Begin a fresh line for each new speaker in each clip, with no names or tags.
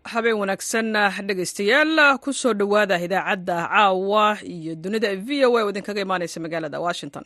habeen wanaagsan dhegaystayaal ku soo dhowaada idaacadda caawa iyo dunida v o a oo idinkaga imaanaysa magaalada washington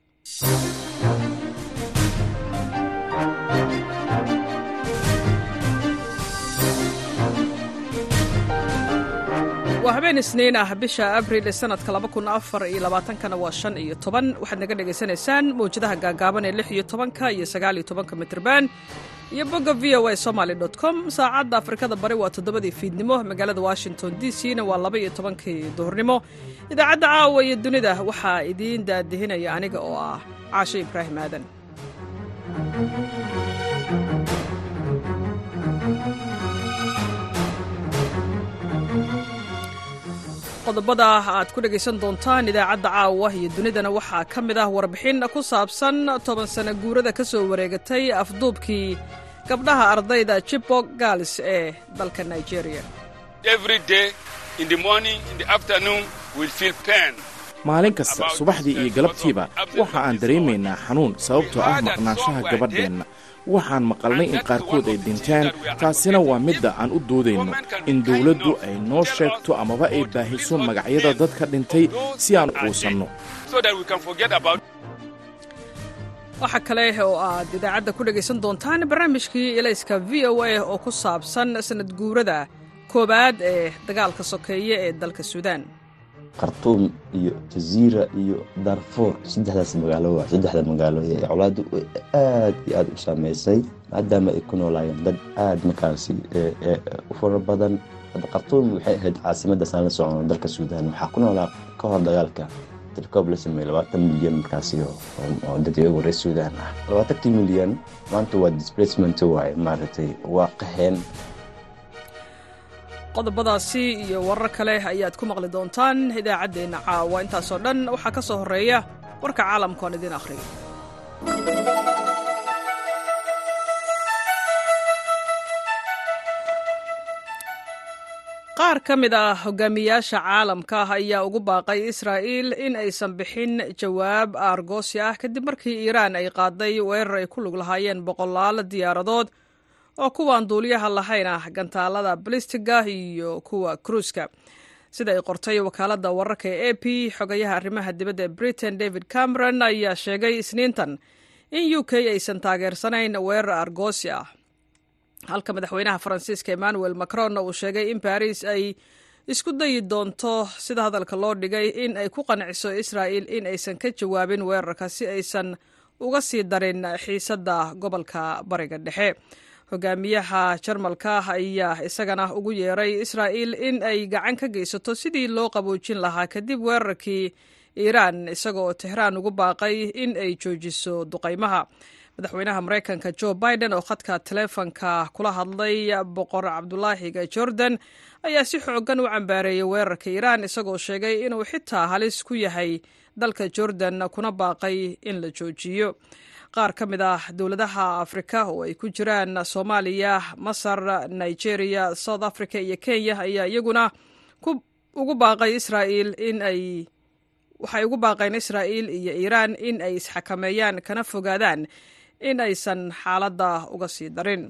waa habeen isniin ah bisha abril ee sanadka kana waa shan iyo toban waxaad naga dhegaysanaysaan mawjadaha gaagaaban ee lix iyo tobanka iyo sagaal iyo tobanka mitrban iyo bogga v o a somaly com saacadda afrikada bari waa toddobadii fiidnimo magaalada washington d c na waa laba iyo tobankii duhurnimo idaacadda caawa iyo dunida waxaa idiin daadihinaya aniga oo ah caashe ibraahim aadan qodobada aad ku dhegaysan doontaan idaacadda caawa iyo dunidana waxaa ka mid ah warbixin ku saabsan toban sana guurada ka soo wareegatay afduubkii gabdhaha ardayda jibok gaals ee dalka nigeria
maalin kasta subaxdii iyo galabtiiba waxa aan dareemaynaa xanuun sababtoo ah maqnaanshaha gabadheenna waxaan maqalnay in qaarkood ay dhinteen taasina waa midda aan u doodayno in dawladdu ay noo sheegto amaba ay baahiso magacyada dadka dhintay si aan uusanno
waxa kale oo aad idaacadda ku dhegaysan doontaan barnaamijkii elayska v o a oo ku saabsan sanad guurada koowaad ee dagaalka sokeeye ee dalka suudaan
khartuum iyo jaziira iyo darfuur saddexdaas magaalo waa saddexda magaalo ee colaaddu aad iyo aad u saameysay maadaama ay ku noolaayeen dad aad markaasi u fara badan khartuum waxay ahayd caasimadda saan la socono dalka suudaan waxaa ku noolaa ka hor dagaalka tilkoob la sameeyey labaatan milyan markaasi oo dadweygu reer suudaan ah labaatankii milyan maanta waa displacement waaye maaragtay waa qaheen
qodobadaasi iyo warar kale ayaad ku maqli doontaan idaacaddeenna caawa intaasoo dhan waxaa ka soo horreeya warka caalamka oon idiin akhriyo qaar ka mid ah hogaamiyaasha caalamka ayaa ugu baaqay israa'iil in aysan bixin jawaab aargoosi ah kadib markii iiraan ay qaaday weerar ay ku lug lahaayeen boqolaal diyaaradood oo kuwaan duuliyaha lahayn ah gantaalada balistiga iyo kuwa kruuska sida ay qortay wakaaladda wararka ee a p xogayaha arrimaha dibadda ee britain david cameron ayaa sheegay isniintan in u k aysan taageersanayn weerar argoosi ah halka madaxweynaha faransiiska emmanuel macron uu sheegay in baris ay isku dayi doonto sida hadalka loo dhigay in ay ku qanciso israa'il in aysan ka jawaabin weerarka si aysan uga sii darin xiisadda gobolka bariga dhexe hogaamiyaha jarmalka ayaa isagana ugu yeeray israa'iil in ay gacan ka geysato sidii loo qaboojin lahaa kadib weerarkii iiraan isagaoo tehraan ugu baaqay in ay joojiso duqaymaha madaxweynaha maraykanka jo biden oo khadka taleefonka kula hadlay boqor cabdulaahiga jordan ayaa si xoogan u cambaareeyey weerarka iiraan isagoo sheegay inuu xitaa halis ku yahay dalka jordan kuna baaqay in la joojiyo qaar ka mid ah dowladaha afrika oo ay ku jiraan soomaaliya masar nigeria south africa iyo kenya ayaa iyaguna ugu baaqay israa'iil in ay waxay ugu baaqeen israa'iil iyo iiraan in ay isxakameeyaan kana fogaadaan in aysan xaaladda uga sii darin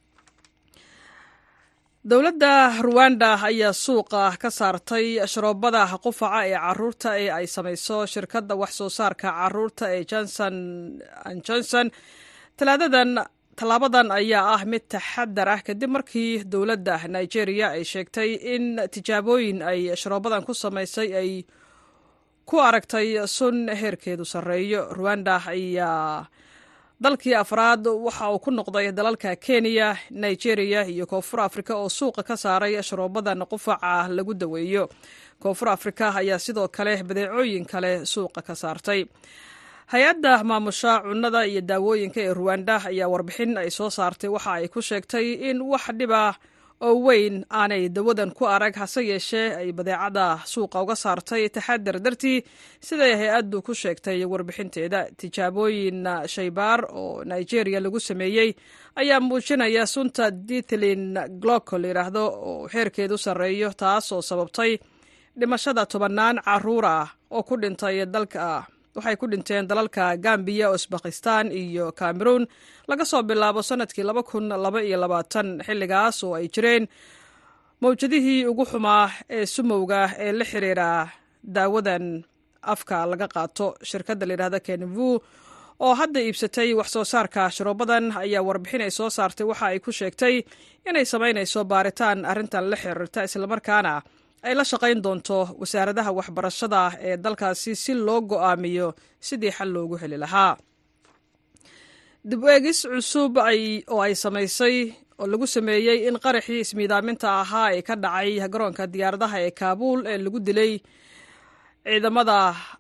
dowladda ruwanda ayaa suuqa ka saartay sharoobada qufaca ee caruurta ee ay samayso shirkadda wax soo saarka caruurta ee johnson johnson talaadadan tallaabadan ayaa ah mid taxadar ah kadib markii dowladda nigeria ay sheegtay in tijaabooyin ay sharoobadan ku samaysay ay ku aragtay sun heerkeedu sarreeyo ruwanda ayaa dalkii afraad waxa uu ku noqday dalalka kenya nigeria iyo koonfur afrika oo suuqa ka saaray sharoobadan qufaca lagu daweeyo koonfur afrika ayaa sidoo kale badeecooyin kale suuqa ka saartay hay-adda maamusha cunnada iyo daawooyinka ee ruwanda ayaa warbixin ay soo saartay waxa ay ku sheegtay in wax dhiba oo weyn aanay dawadan ku arag hase yeeshee ay badeecada suuqa uga saartay taxadar dartii siday hay-addu ku sheegtay warbixinteeda tijaabooyin shaybaar oo nigeria lagu sameeyey ayaa muujinaya sunta ditlin glocol layidhaahdo oo heerkeedu sarreeyo taasoo sababtay dhimashada tobannaan caruur ah oo ku dhintay dalka waxay ku dhinteen dalalka gambiya usbakistan iyo cameroun laga soo bilaabo sanadkii laba kun laba iyo labaatan xilligaas oo ay jireen mawjadihii ugu xumaa ee sumowga ee la xiriira daawadan afka laga qaato shirkadda layidhahda kenvu oo hadda iibsatay wax soo saarka sharoobadan ayaa warbixin ay soo saartay waxa ay ku sheegtay inay samaynayso baaritaan arrintan la xiriirta islamarkaana ay la shaqayn doonto wasaaradaha waxbarashada ee dalkaasi si loo go'aamiyo sidii xal loogu heli lahaa dib eegis cusub oo ay samaysay oo lagu sameeyey in qaraxii ismiidaaminta ahaa ee ka dhacay garoonka diyaaradaha ee kaabuul ee lagu dilay ciidamada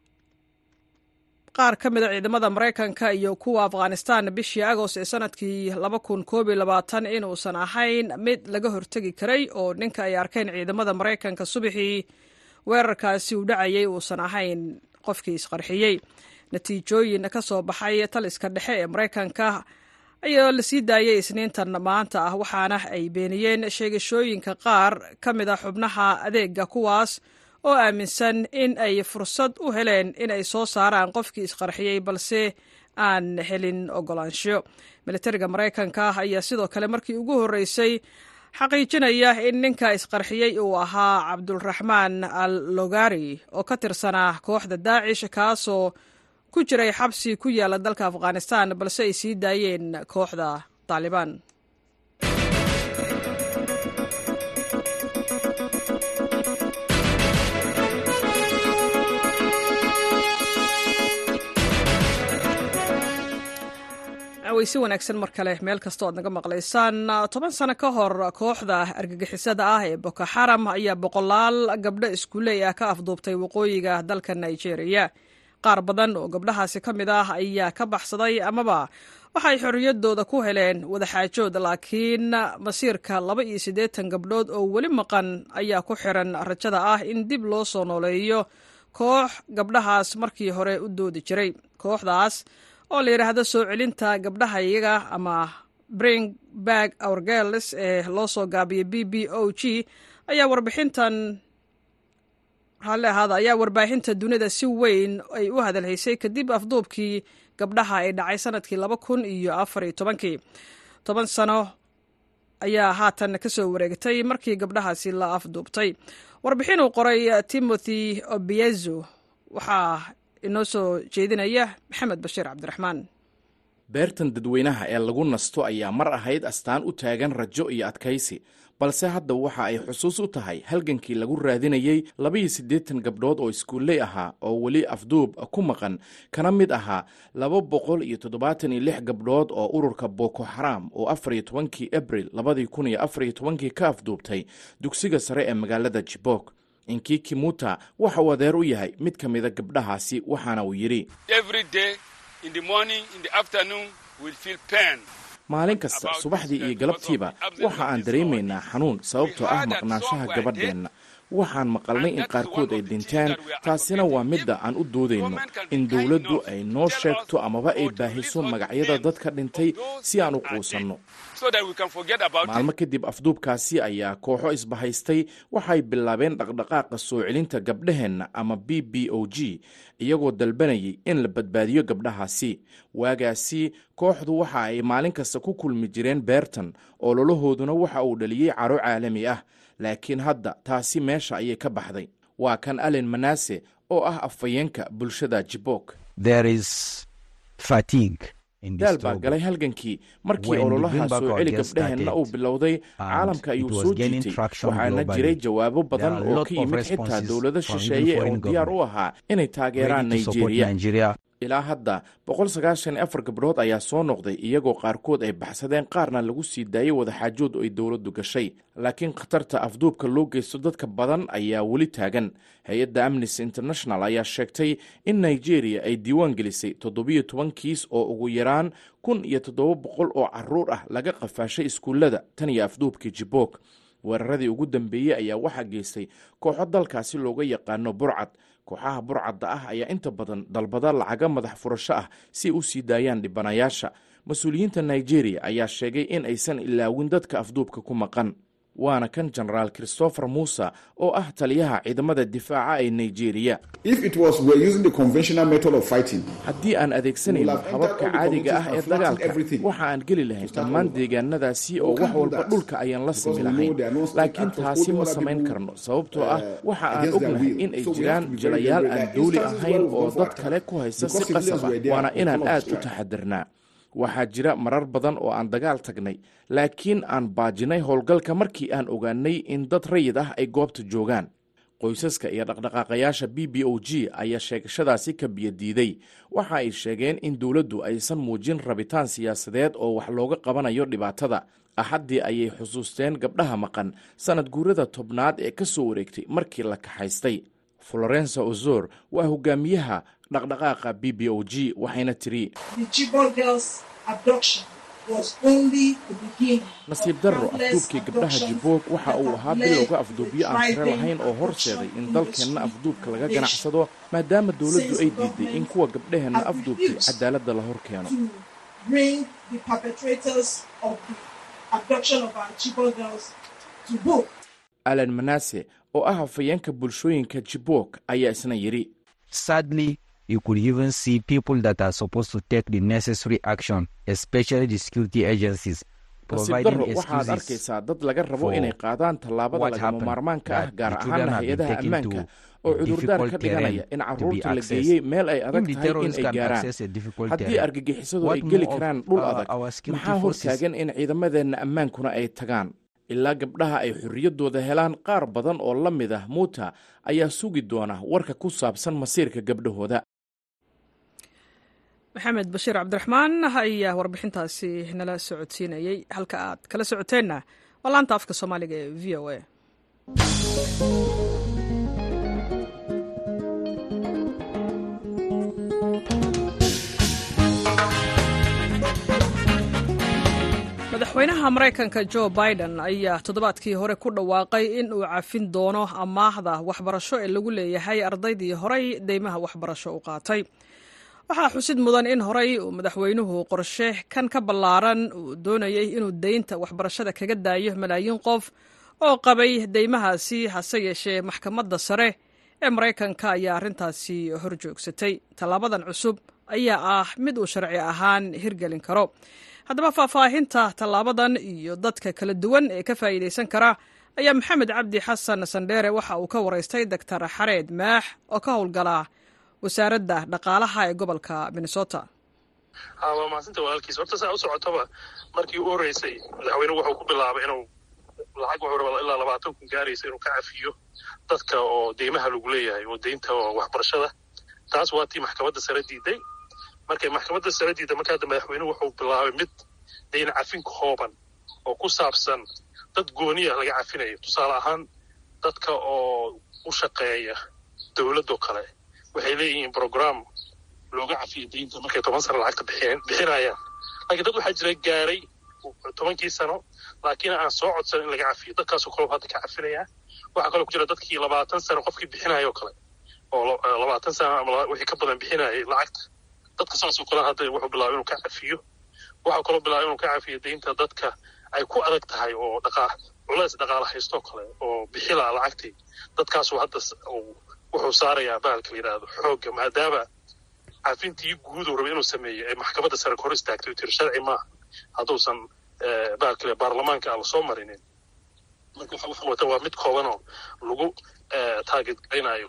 qaar ka mid a ciidamada maraykanka iyo kuwa afghanistan bishii agost ee sanadkii laba kun koob iyo labaatan inuusan ahayn mid laga hortegi karay oo ninka ay arkeen ciidamada maraykanka subaxii weerarkaasi uu dhacayay uusan ahayn qofkii isqarxiyey natiijooyin ka soo baxay taliska dhexe ee maraykanka ayaa la sii daayay isniintan maanta ah waxaana ay beeniyeen sheegashooyinka qaar ka mid a xubnaha adeega kuwaas oo aaminsan in ay fursad u heleen in ay soo saaraan qofkii isqarxiyey balse aan helin ogolaansho militariga maraykanka ayaa sidoo kale markii ugu horreysay xaqiijinaya in ninka isqarxiyey uu ahaa cabdulraxmaan al logari oo ka tirsanaa kooxda daacish kaasoo ku jiray xabsi ku yaala dalka afghanistan balse ay sii daayeen kooxda taalibaan weysi wanaagsan mar kale meel kasta oad naga maqlaysaan toban sano ka hor kooxda argagixisada ah ee boko xaram ayaa boqolaal gabdho iskuuley ah ka afduubtay waqooyiga dalka nigeria qaar badan oo gabdhahaasi ka mid ah ayaa ka baxsaday amaba waxay xorriyaddooda ku heleen wadaxaajood laakiin masiirka laba iyo siddeetan gabdhood oo weli maqan ayaa ku xiran rajada ah in dib loo soo nooleeyo koox gabdhahaas markii hore u doodi jiray kooxdaas oo la yidhaahdo soo celinta gabdhaha iyaga ama bring bag our girls ee loo soo gaabiyay b b o g ayaa warbixintan raalli ahaada ayaa warbaahinta dunida si weyn ay u hadalhaysay kadib afduubkii gabdhaha ay dhacay sanadkii laba kun iyo afar iyo tobankii toban sano ayaa haatan ka soo wareegtay markii gabdhahaasi la afduubtay warbixin uu qoray timothy obiezo waxaa inoo soo jeedinaya maxamed bashiir cabdiraxmaan
beertan dadweynaha ee lagu nasto ayaa mar ahayd astaan u taagan rajo iyo adkaysi balse hadda waxa ay xusuus u tahay halgankii lagu raadinayey labaiyo siddeetan gabdhood oo iskuulley ahaa oo weli afduub ku maqan kana mid ahaa laba boqol iyo toddobaatan iyo lix gabdhood oo ururka boko xaram oo afar iyo tobankii abril labadii kun iyo afar iyo tobankii ka afduubtay dugsiga sare ee magaalada jibok inkii kimuta waxa uu adeer u yahay mid ka mida gabdhahaasi waxaana uu yidhi maalin kasta subaxdii iyo galabtiiba waxa aan dareemaynaa xanuun sababtoo ah maqnaanshaha gabadheenna waxaan maqalnay in qaarkood ay dhinteen taasina waa midda aan u doodayno in dowladdu ay noo sheegto amaba ay baahiso magacyada dadka dhintay si aan u quusanno maalmo kadib afduubkaasi ayaa kooxo isbahaystay waxay bilaabeen dhaqdhaqaaqa soo celinta gabdhaheenna ama b b o g iyagoo dalbanayay in la badbaadiyo gabdhahaasi waagaasi kooxdu waxa ay maalin kasta ku kulmi jireen beertan oo lolahooduna waxa uu dhaliyey caro caalami ah laakiin hadda taasi meesha ayay ka baxday waa kan alen manase oo ah afhayeenka bulshada jibok daal baa galay halgankii markii ololaha soo celi gabdhaheenna uu bilowday caalamka ayuu soo jiitay waxaana jiray jawaabo badan oo ka yimid xitaa dowlado shisheeye oo diyaar u ahaa inay taageeraan nigeria ilaa hadda boqol sagaashan iyo afar gabdhood ayaa soo noqday iyagoo qaarkood ay baxsadeen qaarna lagu sii daayey wadaxaajood oo ay dowladdu gashay laakiin khatarta afduubka loo geysto dadka badan ayaa weli taagan hay-adda amnesty international ayaa sheegtay in nigeria ay diiwaan gelisay toddobiyo toban kiis oo ugu yaraan kun iyo toddoba boqol oo caruur ah laga qafaashay iskuullada tan iyo afduubkii jibok weeraradii ugu dambeeyey ayaa waxaa geystay kooxo dalkaasi looga yaqaano burcad kooxaha burcadda ah ayaa inta badan dalbada lacaga madax furasho ah si ay u sii daayaan dhibanayaasha mas-uuliyiinta nigeria ayaa sheegay in aysan ilaawin dadka afduubka ku maqan waana kan jenaraal christopher muuse oo ah taliyaha ciidamada difaaca ee nigeria haddii aan adeegsanayno hababka caadiga ah ee dagaalka waxa aan geli lahayn dhammaan deegaanadaasi oo wax walba dhulka ayaan la simi lahayn laakiin taasi ma samayn karno sababtoo ah waxa aan ognahay in ay jiraan jilayaal aan dawli ahayn oo dad kale ku haysta si qasab ah waana inaan aad u taxadirnaa waxaa jira marar badan oo aan dagaal tagnay laakiin aan baajinay howlgalka markii aan ogaanay in dad rayid ah ay goobta joogaan qoysaska iyo dhaqdhaqaaqayaasha b b o g ayaa sheegashadaasi ka biyadiiday waxa ay sheegeen in dowladdu aysan muujin rabitaan siyaasadeed oo wax looga qabanayo dhibaatada axaddii ayay xusuusteen gabdhaha maqan sanad guurada tobnaad ee ka soo wareegtay markii la kaxaystay florensa ozor waa hogaamiyaha dhaqdhaqaaqa b b o g waxayna tiri nasiib darro afduubkii gabdhaha jiboog waxa uu ahaa bilowga afduubyo aan tiro lahayn oo horseeday in dalkeenna afduubka laga ganacsado maadaama dowladdu ay diiday in kuwa gabdhaheenna afduubtay cadaaladda la hor keeno alan manase oo ah hafayeenka bulshooyinka jiboog ayaa isna yidhi
you could even see people that are supposed to take the necessary action, especially the security agencies.
nasiib darro waxaad arkaysaa dad laga rabo inay qaadaan tallaabada lagama maarmaanka ah gaar ahaana hay-adaha ammaanka oo cudurdaar ka dhiganaya in carruurta la geeyey meel ay adag tahay in ay gaaraan haddii argagixisadu ay geli karaan dhul adag maxaa hortaagan in ciidamadeenna ammaankuna ay tagaan ilaa gabdhaha ay xorriyaddooda helaan qaar badan oo la mid ah muuta ayaa sugi doona warka ku saabsan masiirka gabdhahooda
maxamed bashiir cabdiraxmaan ayaa warbixintaasi nala socodsiinayey halka aad kala socoteenna waa laanta afka soomaaliga ee v o a madaxweynaha maraykanka jo biden ayaa toddobaadkii hore ku dhawaaqay in uu cafin doono amaahda waxbarasho ee lagu leeyahay ardaydii horey deymaha waxbarasho u qaatay waxaa xusid mudan in horey uu madaxweynuhu qorshe kan ka ballaaran uu doonayey inuu deynta waxbarashada kaga daayo malaayiin qof oo qabay deymahaasi hase yeeshee maxkamadda sare ee maraykanka ayaa arrintaasi hor joogsatay tallaabadan cusub ayaa ah mid uu sharci ahaan hirgelin karo haddaba faahfaahinta tallaabadan iyo dadka kala duwan ee ka faa'iidaysan kara ayaa maxamed cabdi xasan sandheere waxa uu ka waraystay doctor xareed maax oo ka howlgala wasaaradda dhaqaalaha ee gobolka minnesota
waa mahadsanta walaalkiis horta saa u socotoba markii u horreysay madaxweynuhu wuxuu ku bilaabay inuu lacag wuxuu rabaa ilaa labaatan kun gaaraysa inuu ka cafiyo dadka oo deymaha lagu leeyahay oo deynta waxbarashada taas waa tii maxkamadda sare diiday markay maxkamadda sare diiday marka hadda madaxweynuhu wuxuu bilaabay mid deyn cafin kooban oo ku saabsan dad gooniya laga cafinayo tusaale ahaan dadka oo u shaqeeya dowladoo kale waxay leeyihiin brogram looga cafiyo deynta markay toban sano lacagta bixinayaan laakiin dad waxaa jira gaaray tobankii sano laakiin aan soo codsan in laga cafiyo dadkaasoo kale hadda ka cafinaya waxaa kaloo ku jira dadkii labaatan sano qofkii bixinaya oo kale oo labaatan sano ama wixii ka badan bixinayay lacagta dadka saasoo kale hadda wuxuu bilaabay inuu ka cafiyo waxaa kaloo bilaabay inuu ka cafiyo deynta dadka ay ku adag tahay oo dhaqaa culays dhaqaala haystoo kale oo bixila lacagtii dadkaasuu hadda wuxuu saarayaa bahalka la yidhaahdo xoogga maadaama cafintii guuduu raba inuu sameeyo ee maxkamadda sare ka hor istaagtay tiri sharci maaha hadduusan bahalka le baarlamaanka aan lasoo marinin marka waxa wata waa mid koobanoo lagu taageed garaynayo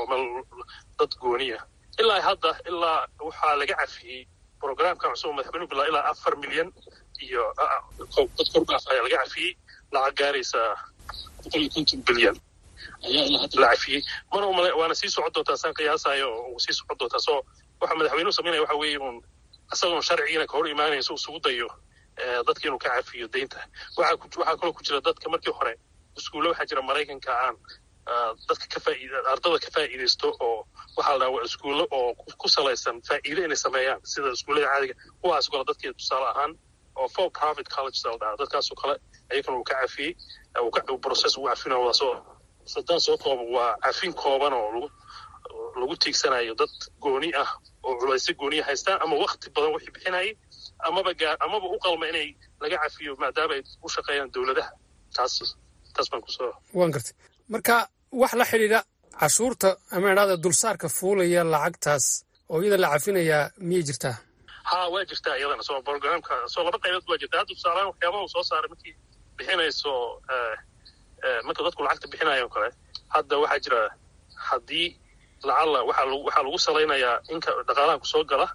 dad gooniya ilaa hadda ilaa waxaa laga cafiyey programkan cusub madaxweynuhu bilaa ilaa afar milyan iyo dad korbaaf ayaa laga cafiyey lacag gaaraysa boqol iyo konton bilyan ayaa ilaa hadda la cafiyey mana umale waana sii socon doontaa saan qiyaasayo oo sii socon doontaa soo waxa madaxweynuhu samaynaya waxa weeye uun isagoon sharcigiina ka hor imaanaysa isugu dayo dadka inuu ka cafiyo deynta waxaa waxaa kaloo ku jira dadka markii hore iskuulle waxaa jira maraykanka aan dadka ka faa'iida ardada ka faa'iidaysto oo waxaa la dhahaa iskuulle oo ku salaysan faa'iide inay sameeyaan sida iskuullada caadiga kuwaas kale dadkii tusaale ahaan oo for profit college la dhahaa dadkaasoo kale ayagana uu ka cafiyey uu process ugu cafinayo wadaasoo sadaan soo kooban waa cafin kooban oo lagu lagu tiigsanayo dad gooni ah oo culaysyo gooniya haystaan ama wakti badan wixii bixinayay amaba gaa amaba u qalma inay laga cafiyo maadaama ay u shaqeeyaan dowladaha taas taas baan kusoo
waan gartay marka wax la xidhiidha cashuurta ama idhahda dulsaarka fuulaya lacagtaas oo iyada la cafinayaa miyay jirtaa
ha waa jirtaa iyadana soo programka soo laba qaybood waa jirta hadda tusaalahaan waxyaabaha uu soo saaray markii bixinayso marka dadku lacagta bixinayo kale hadda waxaa jira haddii lacalla waxaa lagu waxaa lagu salaynayaa inka dhaqaalaha kusoo gala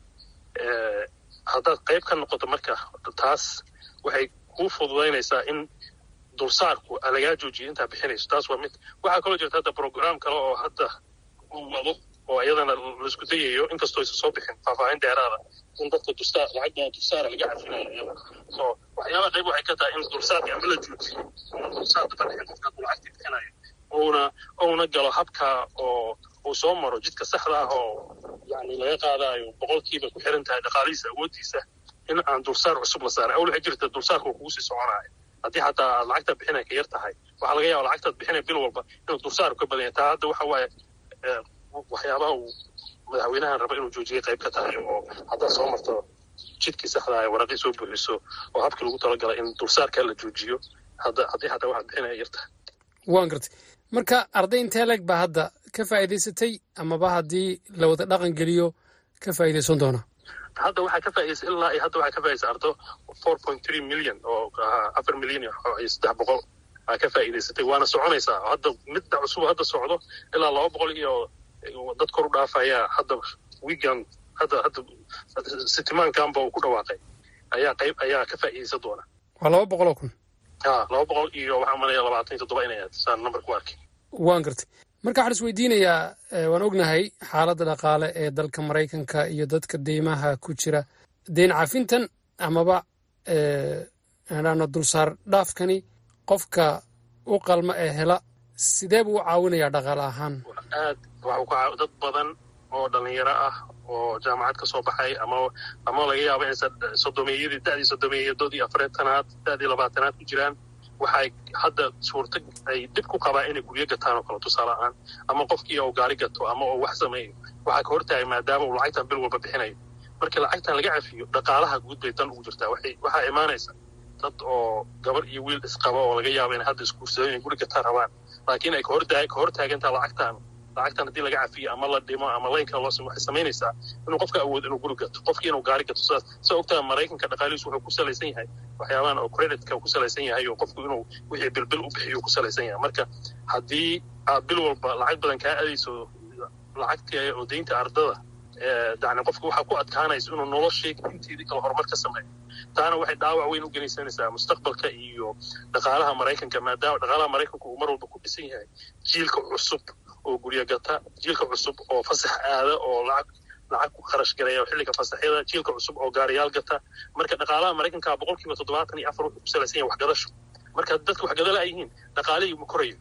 haddaad qayb ka noqoto marka taas waxay kuu fududaynaysaa in dulsaarku lagaa joojiyo intaa bixinayso taas waa mid waxaa kaloo jirta hadda program kale oo hadda uu wado oo iyadana laisku dayayo inkastoo aysan soo bixin faahfaahin dheeraada in dadka dulsaar lacagda dulsaara laga cafinayo iyada so waxyaabaha qayb waxay ka tahay in dulsaarka ama la joojiyo dulsaarka fadhixin qofka hadduu lacagtii bixinayo uuna uuna galo habka oo uu soo maro jidka saxda ah oo yani laga qaadayo boqolkiiba ku xiran tahay dhaqaalihiisa awooddiisa in aan dulsaar cusub la saaray awl waxay jirta dulsaarka uu kugu sii soconayo haddii xataa aad lacagta bixinay ka yar tahay waxaa laga yaaba lacagtaad bixinay bil walba inuu dulsaar ka badan yahay taa hadda waxa waaye waxyaabaha uu madaxweynahan raba inuu joojiyay qayb ka tahay oo haddaad soo marto jidkii saxda ah waraqii soo buuxiso oo habkii lagu talagalay in dulsaarka la joojiyo haddii xataa waxaad bixinaya yar tahay
waan gartay marka arday intee leeg baa hadda ka faa'iidaysatay amaba haddii la wada dhaqan geliyo ka faa'iidaysan doona
hadda waxaa ka faa'iidaysa ilaa iyo hadda waxaa ka faa'iidaysa ardo four point three million oo afar milyan iyo saddex boqol aa ka faa'iidaysatay waana soconaysaa hadda midda cusub hadda socdo ilaa laba boqol iyo dad kor u dhaafaya hadda weekend hadda hadda sitimaankanba uu ku dhawaaqay ayaa qayb ayaa ka faa'iidaysan doona
waa laba boqol oo kun
ha laba boqol iyo waxaa malaya labaatan iyo toddoba inay ahayd saan number ku arkay
waan gartay marka waxaan is weydiinayaa waan ognahay xaaladda dhaqaale ee dalka maraykanka iyo dadka deymaha ku jira deyn cafintan amaba aano dulsaar dhaafkani qofka u qalma ee hela sidee buu u caawinayaa dhaqaale ahaan
aad waxuu ka dad badan oo dhalinyaro ah oo jaamacad ka soo baxay ama ama laga yaabo inaysan sodomeeyadii da'dii sodomeeyadoodii afareetanaad da'dii labaatanaad ku jiraan waxay hadda suurta ay dib ku qabaan inay guryo gataan oo kale tusaale ahaan ama qofkii uu gaari gato ama uu wax sameeyo waxaa ka hortahay maadaama uu lacagtan bil walba bixinayo markii lacagtan laga cafiyo dhaqaalaha guud bay dan ugu jirtaa waxay waxaa imaanaysa dad oo gabar iyo wiil isqaba oo laga yaabo inay hadda isguursadeen inay guri gataan rabaan laakiin ay kahortaa ka hortaagantaa lacagtan lacagtan haddii laga cafiyo ama la dhimo ama laynka loo simo waxay samaynaysaa inuu qofka awood inuu guri gato qofkii inuu gaari gato sidaas sida ogtaa maraykanka dhaqaalihiisu wuxuu ku salaysan yahay waxyaabahan oo creditka ku salaysan yahay oo qofku inuu wixii bilbil u bixiyo ku salaysan yahay marka haddii aad bil walba lacag badan kaa adayso lacagtii oo deynta ardada yani qofka waxaa ku adkaanaysa inuu noloshii inteedii kale horumar ka sameeyo taana waxay dhaawac weyn u genaysanaysaa mustaqbalka iyo dhaqaalaha maraykanka maadaama dhaqaalaha maraykanku uu mar walba ku dhisan yahay jiilka cusub oo guryo gata jiilka cusub oo fasax aada oo lacag lacag ku kharash galaya xilliga fasaxyada jiilka cusub oo gaariyaal gata marka dhaqaalaha maraykanka boqol kiiba toddobaatan iyo afar wuxuu ku salaysan yahay waxgadasho marka dadka waxgadala ay yihiin dhaqaalihii ma korayo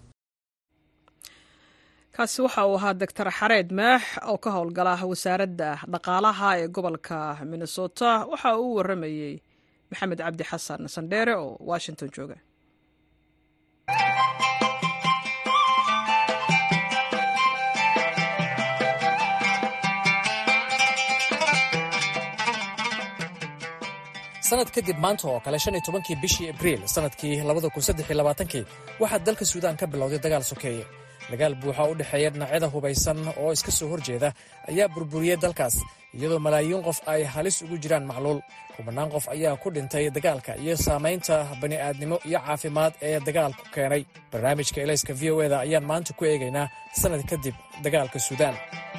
kaasi waxa uu ahaa doctor xareed maax oo ka howlgala wasaaradda dhaqaalaha ee gobolka minnesota waxa uu u waramayey maxamed cabdi xasan sandheere oo washington jooga
sanad kadib maanta oo kale shan iyo tobankii bishii abriil sanadkii labada kun saddex iyo labaatankii waxaa dalka suudaan ka bilowday dagaal sokeeye dagaal buuxa u dhexeeya dhinacyada hubaysan oo iska soo horjeeda ayaa burburiyey dalkaas iyadoo malaayiin qof ay halis ugu jiraan macluul kubannaan qof ayaa ku dhintay dagaalka iyo saamaynta bani'aadnimo iyo caafimaad ee dagaalku keenay barnaamijka elayska v o eda ayaan maanta ku eegaynaa sannad kadib dagaalka suudaan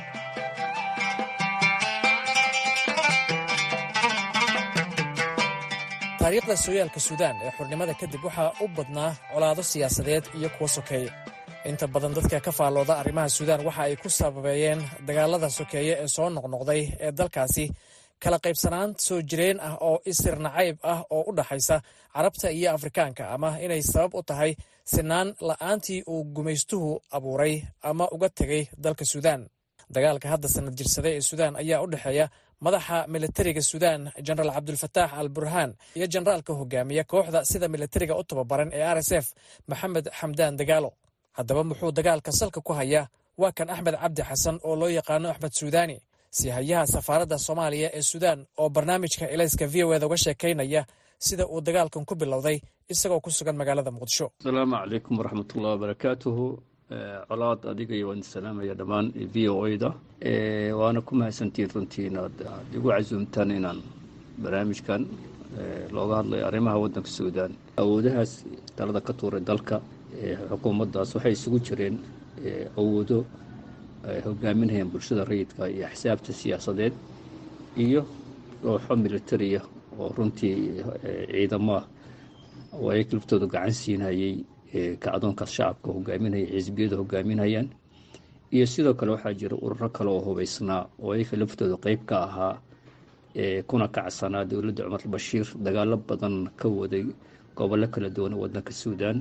taariikhda sooyaalka suudaan ee xurnimada kadib waxaa u badnaa colaado siyaasadeed iyo kuwo sokeeye inta badan dadka ka faallooda arrimaha suudaan waxa ay ku sababeeyeen dagaalada sokeeye ee soo noqnoqday ee dalkaasi kala qaybsanaan soo jireen ah oo isir nacayb ah oo u dhaxaysa carabta iyo afrikaanka ama inay sabab u tahay sinaan la'aantii uu gumaystuhu abuuray ama uga tegay dalka suudaan dagaalka hadda sanad jirsada ee suudaan ayaa u dhexeeya madaxa militariga suudaan jenaraal cabdulfataax al burhaan iyo jenaraalka hogaamiya kooxda sida militariga u tababaran ee r s f maxamed xamdaan dagaalo haddaba muxuu dagaalka salka ku hayaa waa kan axmed cabdi xasan oo loo yaqaano axmed suudaani si hayaha safaaradda soomaaliya ee suudaan oo barnaamijka elayska v o eda uga sheekaynaya sida uu dagaalkan ku bilowday isagoo ku sugan magaalada muqdisho
asalaamu calaykum waraxmatullahi wabarakaatuhu colaad adiga iyo waan salaamaya dhammaan v o da waana ku mahadsantiin runtii inaad igu casuumtaan inaan barnaamijkan looga hadlayo arrimaha waddanka suudaan awoodahaas talada ka tuuray dalka xukuumaddaas waxay isugu jireen awoodo ay hogaaminayaan bulshada rayidka iyo axsaabta siyaasadeed iyo kooxo militariya oo runtii ciidamaha oo ay laftooda gacan siinayay kacdoonkaas shacabka hogaaminaya xisbiyada hogaaminayaan iyo sidoo kale waxaa jira ururo kale oo hubeysnaa oo ayaka laftooda qeyb ka ahaa kuna kacsanaa dowladda cumar bashiir dagaalo badan ka waday gobollo kala duwan wadanka suudaan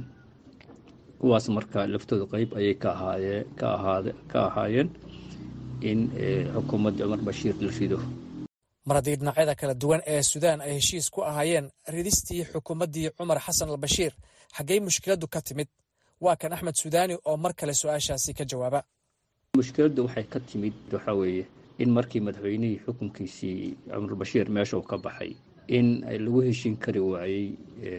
kuwaas marka laftooda qeyb ayay ka ahaayeen in xukuumadda cumar bashiir la rido
mar haddii dhinacyada kala duwan ee suudaan ay heshiis ku ahaayeen ridistii xukuumaddii cumar xasan albashiir xaggey mushkiladdu ka timid waa kan axmed suudaani oo mar kale su-aashaasi ka jawaaba
mushkiladdu waxay ka timid waxaa weeye in markii madaxweynihii xukunkiisii cumar bashiir meesha uu ka baxay in lagu heshin kari waayey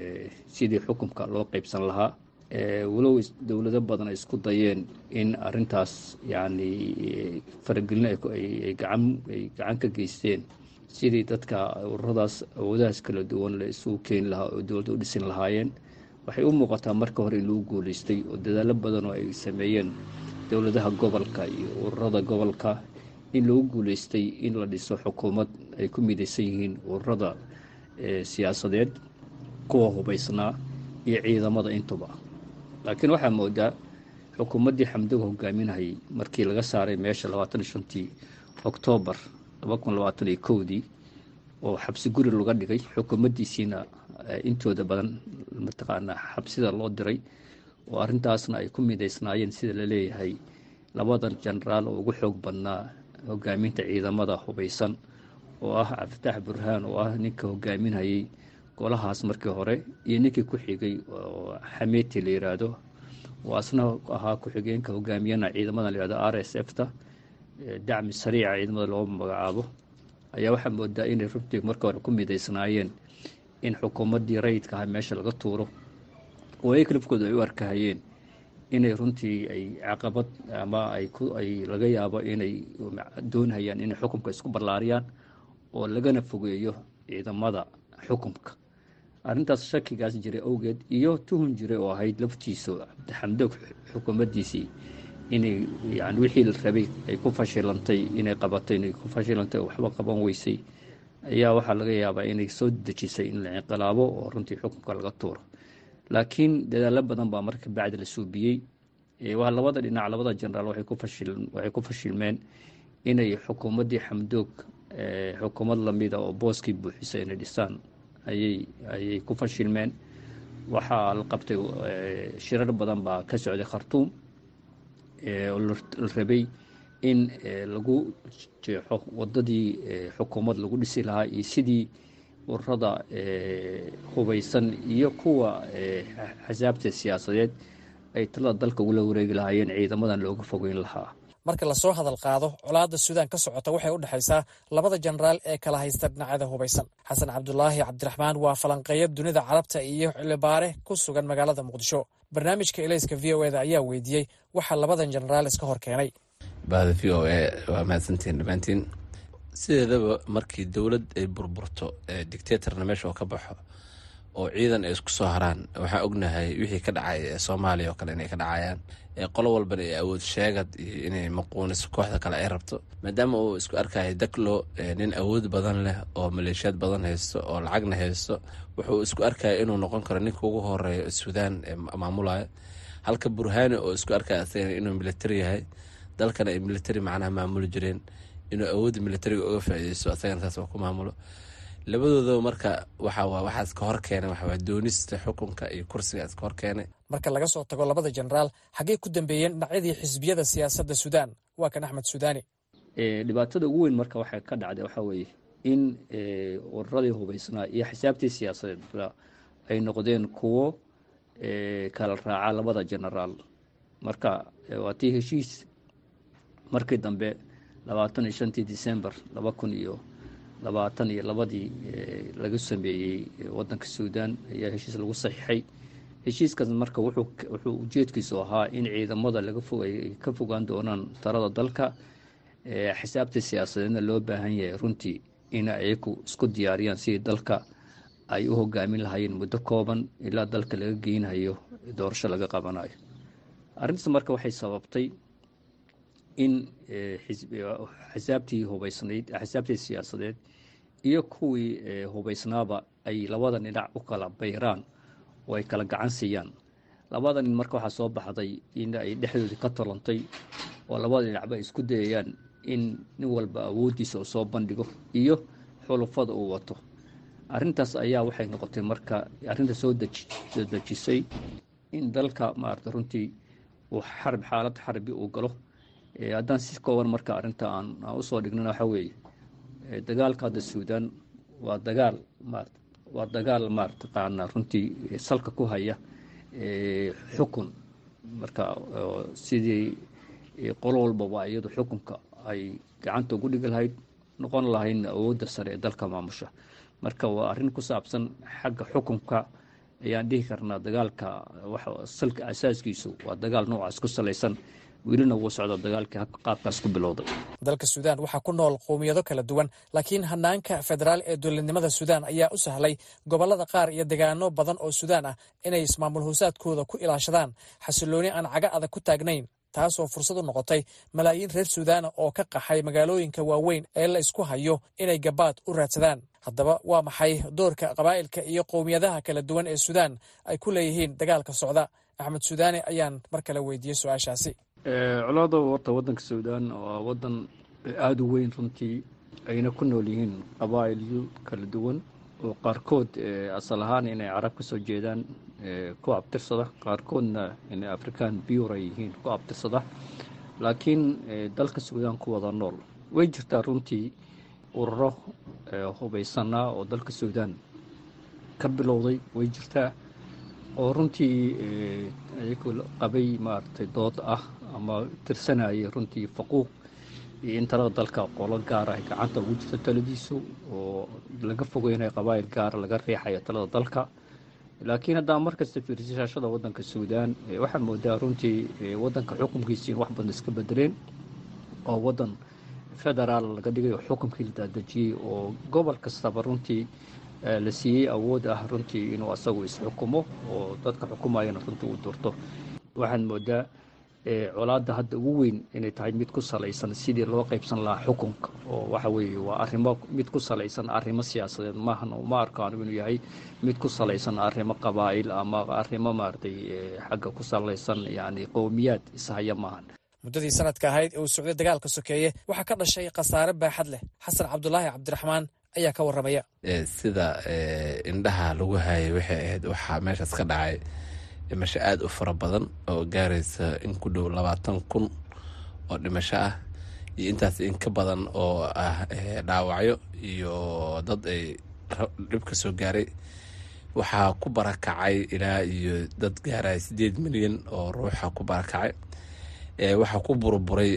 sidii xukunka loo qeybsan lahaa walow dowlado badan ay isku dayeen in arintaas yacni faragelin ay gacan ka geysteen sidii dadka ururadaas awoodahaas kala duwan la isugu keeni lahaa oo dowladda u dhisin lahaayeen waxay u muuqataa marka hore in lagu guuleystay oo dadaalo badan oo ay sameeyeen dowladaha gobolka iyo ururada gobolka in lagu guuleystay in la dhiso xukuumad ay ku midaysan yihiin ururada siyaasadeed kuwa hubaysnaa iyo ciidamada intuba laakiin waxaa moodaa xukuumaddii xamdoga hogaaminayay markii laga saaray meesha labaatan iyo shantii oktoobar laba kun labaatan iyo kowdii oo xabsi guri laga dhigay xukuumaddiisiina intooda badan mataqaanaa xabsida loo diray oo arrintaasna ay ku midaysnaayeen sida la leeyahay labadan jenaraal oo ugu xoog badnaa hogaaminta ciidamada hubaysan oo ah cabdifatax burhaan oo ah ninka hogaaminayay golahaas markii hore iyo ninkii ku xigay oo xameeti la yiraahdo oo asna ahaa ku-xigeenka hogaamiyana ciidamada layihahdo r s f ta dacmi sariica ciidamada loo magacaabo ayaa waxaa moodaa inay runtii marka hore ku midaysnaayeen in xukuumaddii rayidka aha meesha laga tuuro oo ay kalifkooda ay u arkahayeen inay runtii ay caqabad ama ay laga yaabo inay doonhayaan inay xukunka isku ballaariyaan oo lagana fogeeyo ciidamada xukunka arrintaas shakigaas jiray awgeed iyo tuhun jiray oo ahayd laftiisu cabdixamdoog xukuumaddiisii inay yani wixii la rabay ay ku fashilantay inay qabatay inay ku fashilantay oo waxba qaban weysay ayaa waxaa laga yaabaa inay soo dejisay in la inqilaabo oo runtii xukunka laga tuuro laakiin dadaalo badan baa marka bacdi la suubiyey waa labada dhinac labada jenaraal waxay ku fashilmeen inay xukuumaddii xamdoog xukuumad lamida oo booskii buuxisa inay dhisaan ayay ku fashilmeen waxaa la qabtay shirar badan baa ka socday khartuum oo la rabay in lagu jeexo wadadii xukuumad lagu dhisi lahaa iyo sidii ururada hubaysan iyo kuwa xasaabta siyaasadeed ay talada dalka ugula wareegi lahaayeen ciidamadan looga fogeyn lahaa
marka lasoo hadal qaado colaadda suudaan ka socota waxay u dhexaysaa labada jenaraal ee kala haysta dhinacyada hubaysan xasan cabdulaahi cabdiraxmaan waa falanqeeya dunida carabta iyo xilibaare ku sugan magaalada muqdisho barnaamijka elayska v o eda ayaa weydiiyey waxaa labadan jenaraal iska hor keenay
bahda v o e waa mahadsantiin dhammaantiin sideedaba markii dowlad ay burburto dictatorna meesha oo ka baxo oo ciidan ay isku soo haraan waxaan ognahay wixii ka dhacay ee soomaaliya oo kale inay ka dhacayaan qolo walbana ay awood sheegad iyo inay maquuniso kooxda kale ay rabto maadaama uu isku arkaya daklo nin awood badan leh oo maleeshiyaad badan haysto oo lacagna haysto wuxuu isku arkaya inuu noqon karo ninka ugu horeeya suudaan ee maamulaya halka burhaani oo isku arkaya asagana inuu militari yahay dalkana ay militari macnaha maamuli jireen inuu awoodda militariga uga faaideysto asagana saas ku maamulo labadoodaba marka waxa waxaas ka hor keenay waxawaa doonista xukunka iyo kursigaas ka hor keenay
marka laga soo tago labada jenaraal xaggey ku dambeeyeen dhinacyadii xisbiyada siyaasadda suudaan waa kan axmed suudaani
dhibaatada ugu weyn marka waxay ka dhacday waxaa weeye in ururadii hubaysnaa iyo xisaabtii siyaasadeed ay noqdeen kuwo kala raaca labada jenaraal marka waa tii heshiis markii dambe labaatan iyo shantii december laba kun iyo labaatan iyo labadii laga sameeyey waddanka suudaan ayaa heshiis lagu saxiixay heshiiskaas marka wuxuu ujeedkiisu ahaa in ciidamada laga fog ay ka fogaan doonaan talada dalka xisaabta siyaasadeedna loo baahan yahay runtii in ayaku isku diyaariyaan sidii dalka ay u hogaamin lahaayeen muddo kooban ilaa dalka laga geynayo doorasho laga qabanayo arrintaas marka waxay sababtay in xisaabtii hubaysnayd xisaabtii siyaasadeed iyo kuwii hubaysnaaba ay labada dhinac u kala bayraan oo ay kala gacan siiyaan labada nin marka waxaa soo baxday in ay dhexdoodii ka tolantay oo labada dhinacba ay isku dayayaan in nin walba awooddiisa uu soo bandhigo iyo xulufada uu wato arrintaas ayaa waxay noqotay marka arrinta soo soo dejisay in dalka maarata runtii uu xarb xaalad xarbi uu galo haddaan si kooban marka arrinta aan usoo dhignana waxaa weeye dagaalka hadda suudaan waa dagaal maarata waa dagaal maarataqaana runtii salka ku haya xukun marka sidii qolo walbaba iyadu xukunka ay gacanta ugu dhigi lahayd noqon lahayn awoodda sare ee dalka maamusha marka waa arrin ku saabsan xagga xukunka ayaan dhihi karnaa dagaalka salka asaaskiisu waa dagaal noocaas ku salaysan welina wuu socda dagaalkii qaabkaas ku bilowday
dalka suudaan waxaa ku nool qowmiyado kala duwan laakiin hanaanka federaal ee dowladnimada suudaan ayaa u sahlay gobollada qaar iyo degaano badan oo suudaan ah inay ismaamul hoosaadkooda ku ilaashadaan xasilooni aan caga adag ku taagnayn taasoo fursad u noqotay malaayiin reer suudaana oo ka qaxay magaalooyinka waaweyn ee la isku hayo inay gabaad u raadsadaan haddaba waa maxay doorka qabaa'ilka iyo qowmiyadaha kala duwan ee suudaan ay ku leeyihiin dagaalka socda axmed suudaane ayaan mar kale weydiiyey su-aashaasi
colaada horta waddanka suudaan waa waddan aada u weyn runtii ayna ku nool yihiin qabaa'il kala duwan oo qaarkood asal ahaan inay carab ka soo jeedaan ku abtirsada qaarkoodna inay afrikaan biyur ay yihiin ku abtirsada laakiin dalka suudaan ku wada nool way jirtaa runtii ururo hubaysanaa oo dalka suudaan ka bilowday way jirtaa oo runtii ayagu qabay maaragtay dood ah ama tirsanayay runtii faquuq iyo in talada dalka qolo gaara ay gacanta ugu jirto taladiisu oo laga fogeynayo qabaa'il gaara laga riixayo talada dalka laakiin haddaa markasta fiirsashaashada waddanka suudaan waxaa moodaa runtii waddanka xukunkiisi in wax badan iska bedeleen oo waddan federaal laga dhigay oo xukunkii la daadejiyey oo gobol kastaba runtii la siiyey awood ah runtii inuu asagu isxukumo oo dadka xukumayana runtii uu durto waxaad moodaa colaadda hadda ugu weyn inay tahay mid ku salaysan sidii loo qaybsan lahaa xukunka oo waxa weeye waa arrimo mid ku salaysan arrimo siyaasadeed maahan ma arko anigu inuu yahay mid ku salaysan arrimo qabaa'il ama arrimo maaragtay xagga ku salaysan yacni qowmiyaad ishaya maahan
muddadii sanadka ahayd ee uu socday dagaalka sokeeye waxaa ka dhashay khasaare baaxad leh xasan cabdulaahi cabdiraxmaan ayaa ka warramaya
sida indhaha lagu hayay waxay ahayd waxaa meeshaas ka dhacay dhimasho aada u fara badan oo gaaraysa in ku dhow labaatan kun oo dhimasho ah iyo intaas in ka badan oo ah dhaawacyo iyo dad ay dhib ka soo gaaray waxaa ku barakacay ilaa iyo dad gaaraya sideed milyan oo ruuxa ku barakacay waxaa ku burburay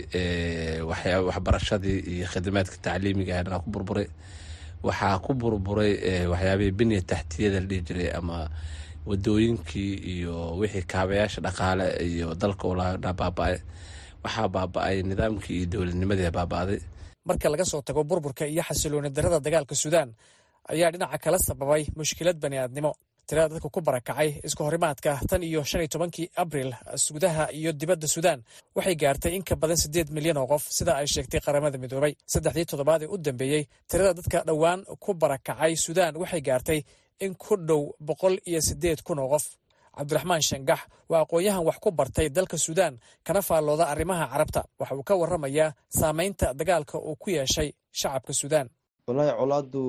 waxbarashadii iyo khidmaadka tacliimiga ah ku burburay waxaa ku burburay waxyaabihii biniya taxtiyada la dhihi jiray ama wadooyinkii iyo wixii kaabayaasha dhaqaale iyo dalka ulaa baaba-ay waxaa baaba-ay nidaamkii iyo dowladnimadii baaba-day
marka laga soo tago burburka iyo xasilooni darada dagaalka suudaan ayaa dhinaca kala sababay mushkilad bani'aadnimo tirada dadka ku barakacay iska horimaadka tan iyo shan iyo tobankii abril gudaha iyo dibadda suudaan waxay gaartay in ka badan siddeed milyan oo qof sida ay sheegtay qaramada midoobay saddexdii toddobaad ee u dambeeyey tirada dadka dhowaan ku barakacay suudaan waxay gaartay in ku dhow boqol iyo siddeed kun oo qof cabdiraxmaan shangax waa aqoon-yahan wax ku bartay dalka suudaan kana faallooda arrimaha carabta waxa uu ka warramayaa saameynta dagaalka uu ku yeeshay shacabka suudaan
wallaahi colaadu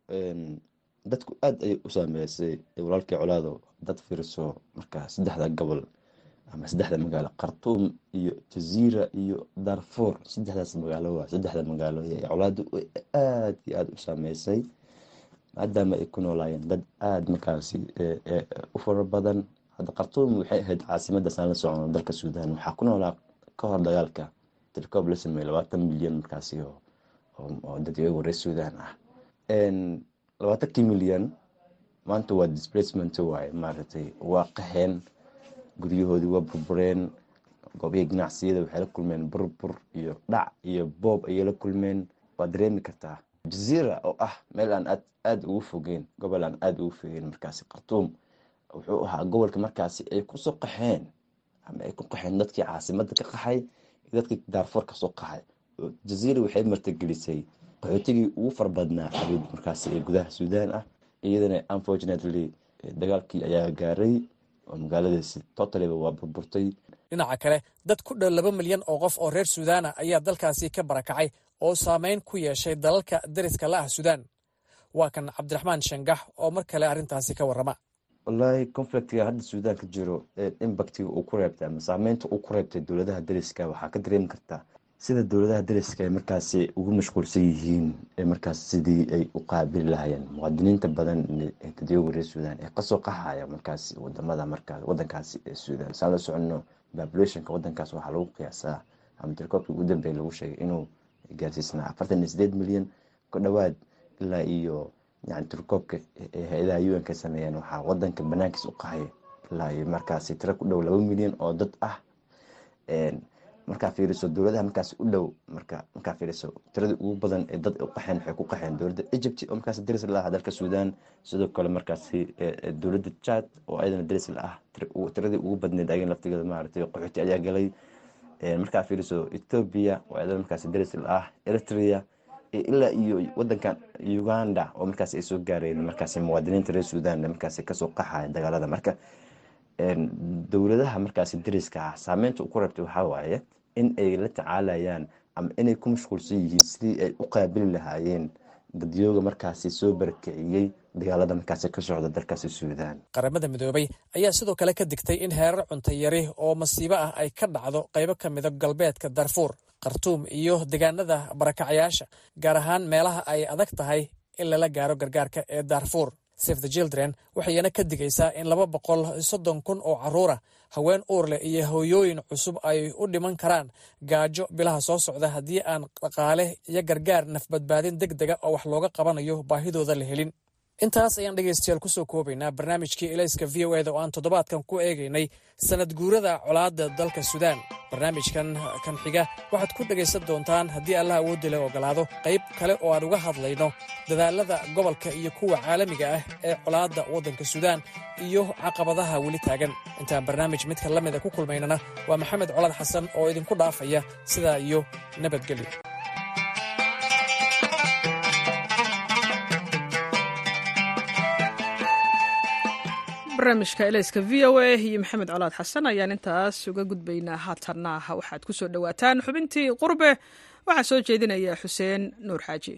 dadku aada ayay u saameysay walaalkii colaado dad fiirso marka saddexda gobol ama saddexda magaalo khartuum iyo jaziira iyo darfour saddexdaas magaalo waa saddexda magaalo colaadu aada iyo aada u saameysay maadaama ay ku noolaayeen dad aada markaasi u fara badan hadda khartuum waxay ahayd caasimadda saan la socono dalka suudaan waxaa ku noolaa ka hor dagaalka tirkoob la sameeyey labaatan milyan markaasi oo dadweygu reer suudaan ah labaatankii milyan maanta waa displacement waaye maaragtay waa qaxeen guryahoodii waa burbureen goobihii ganacsiyada waxay la kulmeen burbur iyo dhac iyo boob ayay la kulmeen waa dareemi kartaa jaziira oo ah meel aan aad aada ugu fogeen gobol aan aada ugu fogeen markaasi khartuum wuxuu ahaa gobolka markaasi ay kusoo qaxeen ama ay ku qaxeen dadkii caasimada ka qaxay iyo dadkii daarfoor kasoo qaxay jaziira waxay martagelisay qaxootigii ugu farbadnaa xabiib markaasi ee gudaha suudaan ah iyadana unfortunately dagaalkii ayaa gaaray oo magaaladaasi totaliba waa burburtay
dhinaca kale dad ku dhow laba milyan oo qof oo reer suudaana ayaa dalkaasi ka barakacay oo saameyn ku yeeshay dalalka dariska la ah suudaan waa kan cabdiraxmaan shangax oo mar kale arrintaasi ka warrama
wallaahi conflictiga hadda suudaan ka jiro impactiga uu ku reebtay ama saameynta uu ku reebtay dowladaha dariska waxaa ka dareemi kartaa sida dowladaha dariska ay markaasi ugu mashquulsan yihiin ee markaas sidii ay u qaabili lahayeen muwaadiniinta badan ee dadyoga reer suudaan ee kasoo qaxaya markaasi wadamada markaas wadankaasi ee suudaan saan la soconno populationka wadankaas waxaa lagu qiyaasaa ama tirkoobkii ugu dambeeya lagu sheegay inuu gaarsiisnaa afartan iyo sideed milyan ku dhowaad ilaa iyo yani tirkoobka ee hay-adaha un ka sameeyeen waxaa wadanka banaankiis u qaxay ilaa iyo markaasi tiro ku dhow laba milyan oo dad ah markaa fiiriso dowladaha markaas u dhow marka markaa fiiriso tiradii ugu badan ee dad u qaxeen waxay ku qaxeen dowladda egypt oo markaas daris la ah dalka suudaan sidoo kale markaasi dowladda chad oo ayadana daris la ah tiradii ugu badneed ayagan laftigeeda maaragtay qaxooti ayaa galay markaa fiiriso ethiopia oo ayadana markaasi daris la ah eritrea ilaa iyo wadankan uganda oo markaas ay soo gaareen markaasi muwaadiniinta reer suudaan markaasi kasoo qaxaya dagaalada marka dowladaha markaasi dariska ah saameynta u ku reebtay waxaa waaye in ay la tacaalayaan ama inay ku mashquulsan yihiin sidii ay u qaabili lahaayeen dadyooga markaasi soo barakiciyey dagaalada markaasi ka socda dalkaasi suudaan
qaramada midoobay ayaa sidoo kale ka digtay in heerar cuntayari oo masiibo ah ay ka dhacdo qaybo ka mida galbeedka darfuur khartuum iyo deegaanada barakacayaasha gaar ahaan meelaha ay adag tahay in lala gaaro gargaarka ee darfuur save the children waxayna ka digaysaa in laba boqol soddon kun oo carruura haween uur leh iyo hooyooyin cusub ay u dhiman karaan gaajo bilaha soo socda haddii aan dhaqaale iyo gargaar nafbadbaadin deg dega oo wax looga qabanayo baahidooda la helin intaas ayaan dhegaystayaal kusoo koobaynaa barnaamijkii elayska v o eda oo aan toddobaadkan ku eegaynay sanad guurada colaadda dalka suudaan barnaamijkan kan xiga waxaad ku dhegaysan doontaan haddii allah awoodda le ogolaado qayb kale oo aan uga hadlayno dadaalada gobolka iyo kuwa caalamiga ah ee colaadda waddanka suudaan iyo caqabadaha weli taagan intaan barnaamij midka la mida ku kulmaynana waa maxamed colaad xasan oo idinku dhaafaya sidaa iyo nabadgelyo
barnaamijka elayska v o a iyo maxamed colaad xasan ayaan intaas uga gudbaynaa haatanna waxaad ku soo dhowaataan xubintii qurbe waxaa soo jeedinaya xuseen nuur xaaji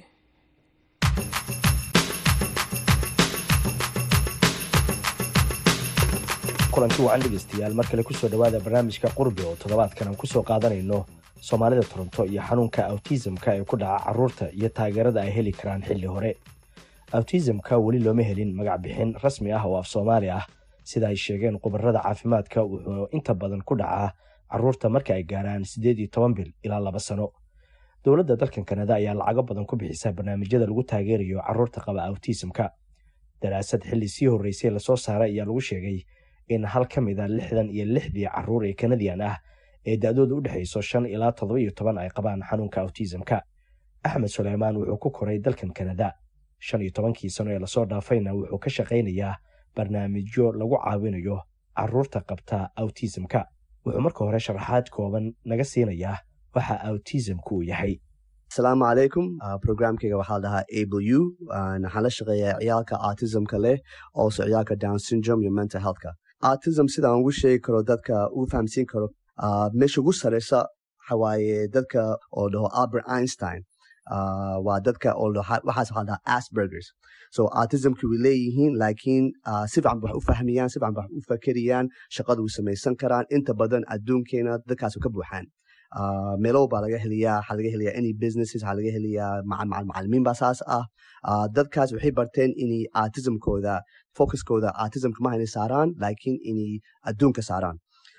kulanti wacan dhegeystayaal mar kale kusoo dhowaada barnaamijka qurbe oo toddobaadkan aan kusoo qaadanayno soomaalida toronto iyo xanuunka awtisamka ee ku dhaca carruurta iyo taageerada ay heli karaan xilli hore awtisamka weli looma helin magac bixin rasmi ah oo af soomaali ah sida ay sheegeen khubarada caafimaadka wuxuu inta badan ku dhacaa carruurta marka ay gaaraan siddeed iyo toban bil ilaa laba sano dowladda dalkan kanada ayaa lacago badan ku bixisa barnaamijyada lagu taageerayo carruurta qaba awtisamka daraasad xilli sii horreysay lasoo saaray ayaa lagu sheegay in hal ka mid a lixdan iyo lixdii carruur ee kanadian ah ee da-dooda u dhexayso shan ilaa toddoba iyo toban ay qabaan xanuunka awtisamka axmed suleymaan wuxuu ku koray dalkan kanada shan iyo tobankii sano ee lasoo dhaafayna wuxuu ka shaqaynayaa barnaamijyo lagu caawinayo carruurta qabta awtisamka wuxuu marka hore sharaxaad kooban naga siinayaa waxa awtisamku uu yahay
asalaamu calaykum programkeyga waxaa dhahaa able u waxaan la shaqeeyaa ciyaalka autismka leh oose ciyaalka down syndrome iyo mental healthka autism sidaan ugu sheegi karo dadka uu fahamsiin karo meesha ugu sareysa waxawaaye dadka oo dhaho albert einstein waa dadka waxaas waxaa dhahaa asburgers so autismki way leeyihiin laakiin si fiican wax u fahmayaan si fiican wax u fakerayaan shaqada way samaysan karaan inta badan adduunkeena dadkaas ka buuxaan meelow baa laga heliyaa waxaa laga heliyaa any businesses waxaa laga heliyaa macalimiin baa saas ah dadkaas waxay barteen inay autismkooda focuskooda autismka maha inay saaraan laakiin inay adduunka saaraan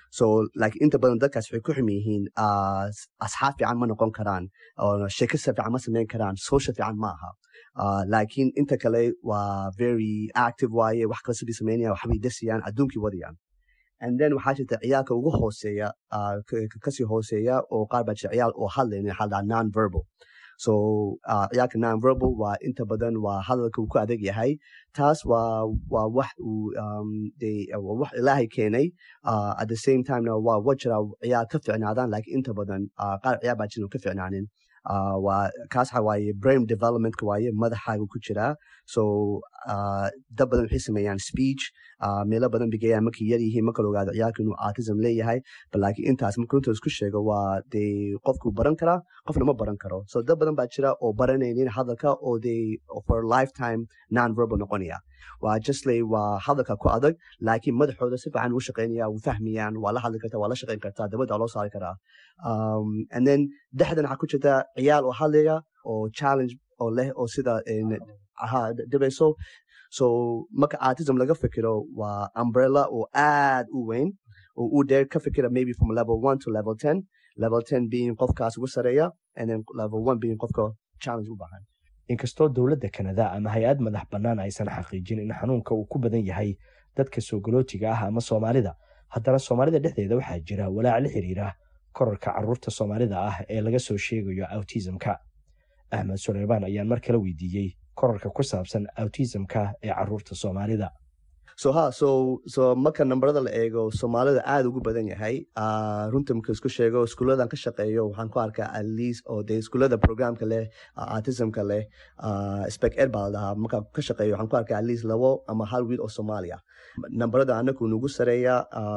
so like inta badan dadkaas waxay ku xum yihiin asxaab fiican ma noqon karaan sheekasa fiican ma samayn karaan social fiican ma aha laakiin inta kale waa very active waaye wax kale sidii samaynayaan waxbay dasiyaan adduunkii wadayaan and then waxaa jirta ciyaalka ugu hooseeya kasii hooseeya oo qaar baa jirta ciyaal oo hadlayna waxaa ladhaha non verbal so ciyaalka non verbal waa inta badan waa hadalka uu ku adag yahay taas waa waa wax uu waa wax ilaahay keenay at the same timena waa wa jira ciyaal ka ficnaadaan laakiin inta badan qaar ciyaal baa jiran ka ficnaanin waa kaas waxa waaye brain developmentka waaye madaxaaga ku jiraa so dad badan waxay sameeyaan speech meelo badan bigayaan markay yar yihiin marka la ogaado ciyaalka inuu autism leeyahay laakiin intaas marka runta isku sheego waa dee qofkuu baran karaa qofna ma baran karo so dad badan baa jira oo baranaynin hadalka oo dee for lifetime non verbal noqonaya waa justley waa hadalka ku adag laakiin madaxooda si fiican u shaqeynaya u fahmayaan waa la hadli kartaa waa la shaqeyn kartaa dabadda loo saari karaa and then dhexdan waxaa ku jirta ciyaal oo hadlaya oo challenge oo leh oo sida dhibayso so marka autism laga fikiro waa umbrella oo aad u weyn oo uu dheer ka fikira maybe from level one to level ten level ten being qofkaas ugu sareeya and then level one being qofka challenge u baahan
inkastoo dowladda kanada ama hay-ad madax bannaan aysan xaqiijin in xanuunka uu ku badan yahay dadka soogolootiga ah ama soomaalida haddana soomaalida dhexdeeda waxaa jira walaac la xiriira korarka caruurta soomaalida ah ee laga soo sheegayo autismka axmed suleymaan ayaan mar kale weydiiyey korarka ku saabsan autismka ee caruurta soomaalida
so ha so so marka nambarada la eego soomaalida aada ugu badan yahay runta marka isku sheego iskuuladan ka shaqeeyo waxaan ku arkaa at least oo dee iskuulada programka leh autismka leh spec ed baa la dhahaa marka ka shaqeeyo waxaan ku arkaa at least labo ama hal wiil oo soomaaliya nambarada anagu nugu sareeya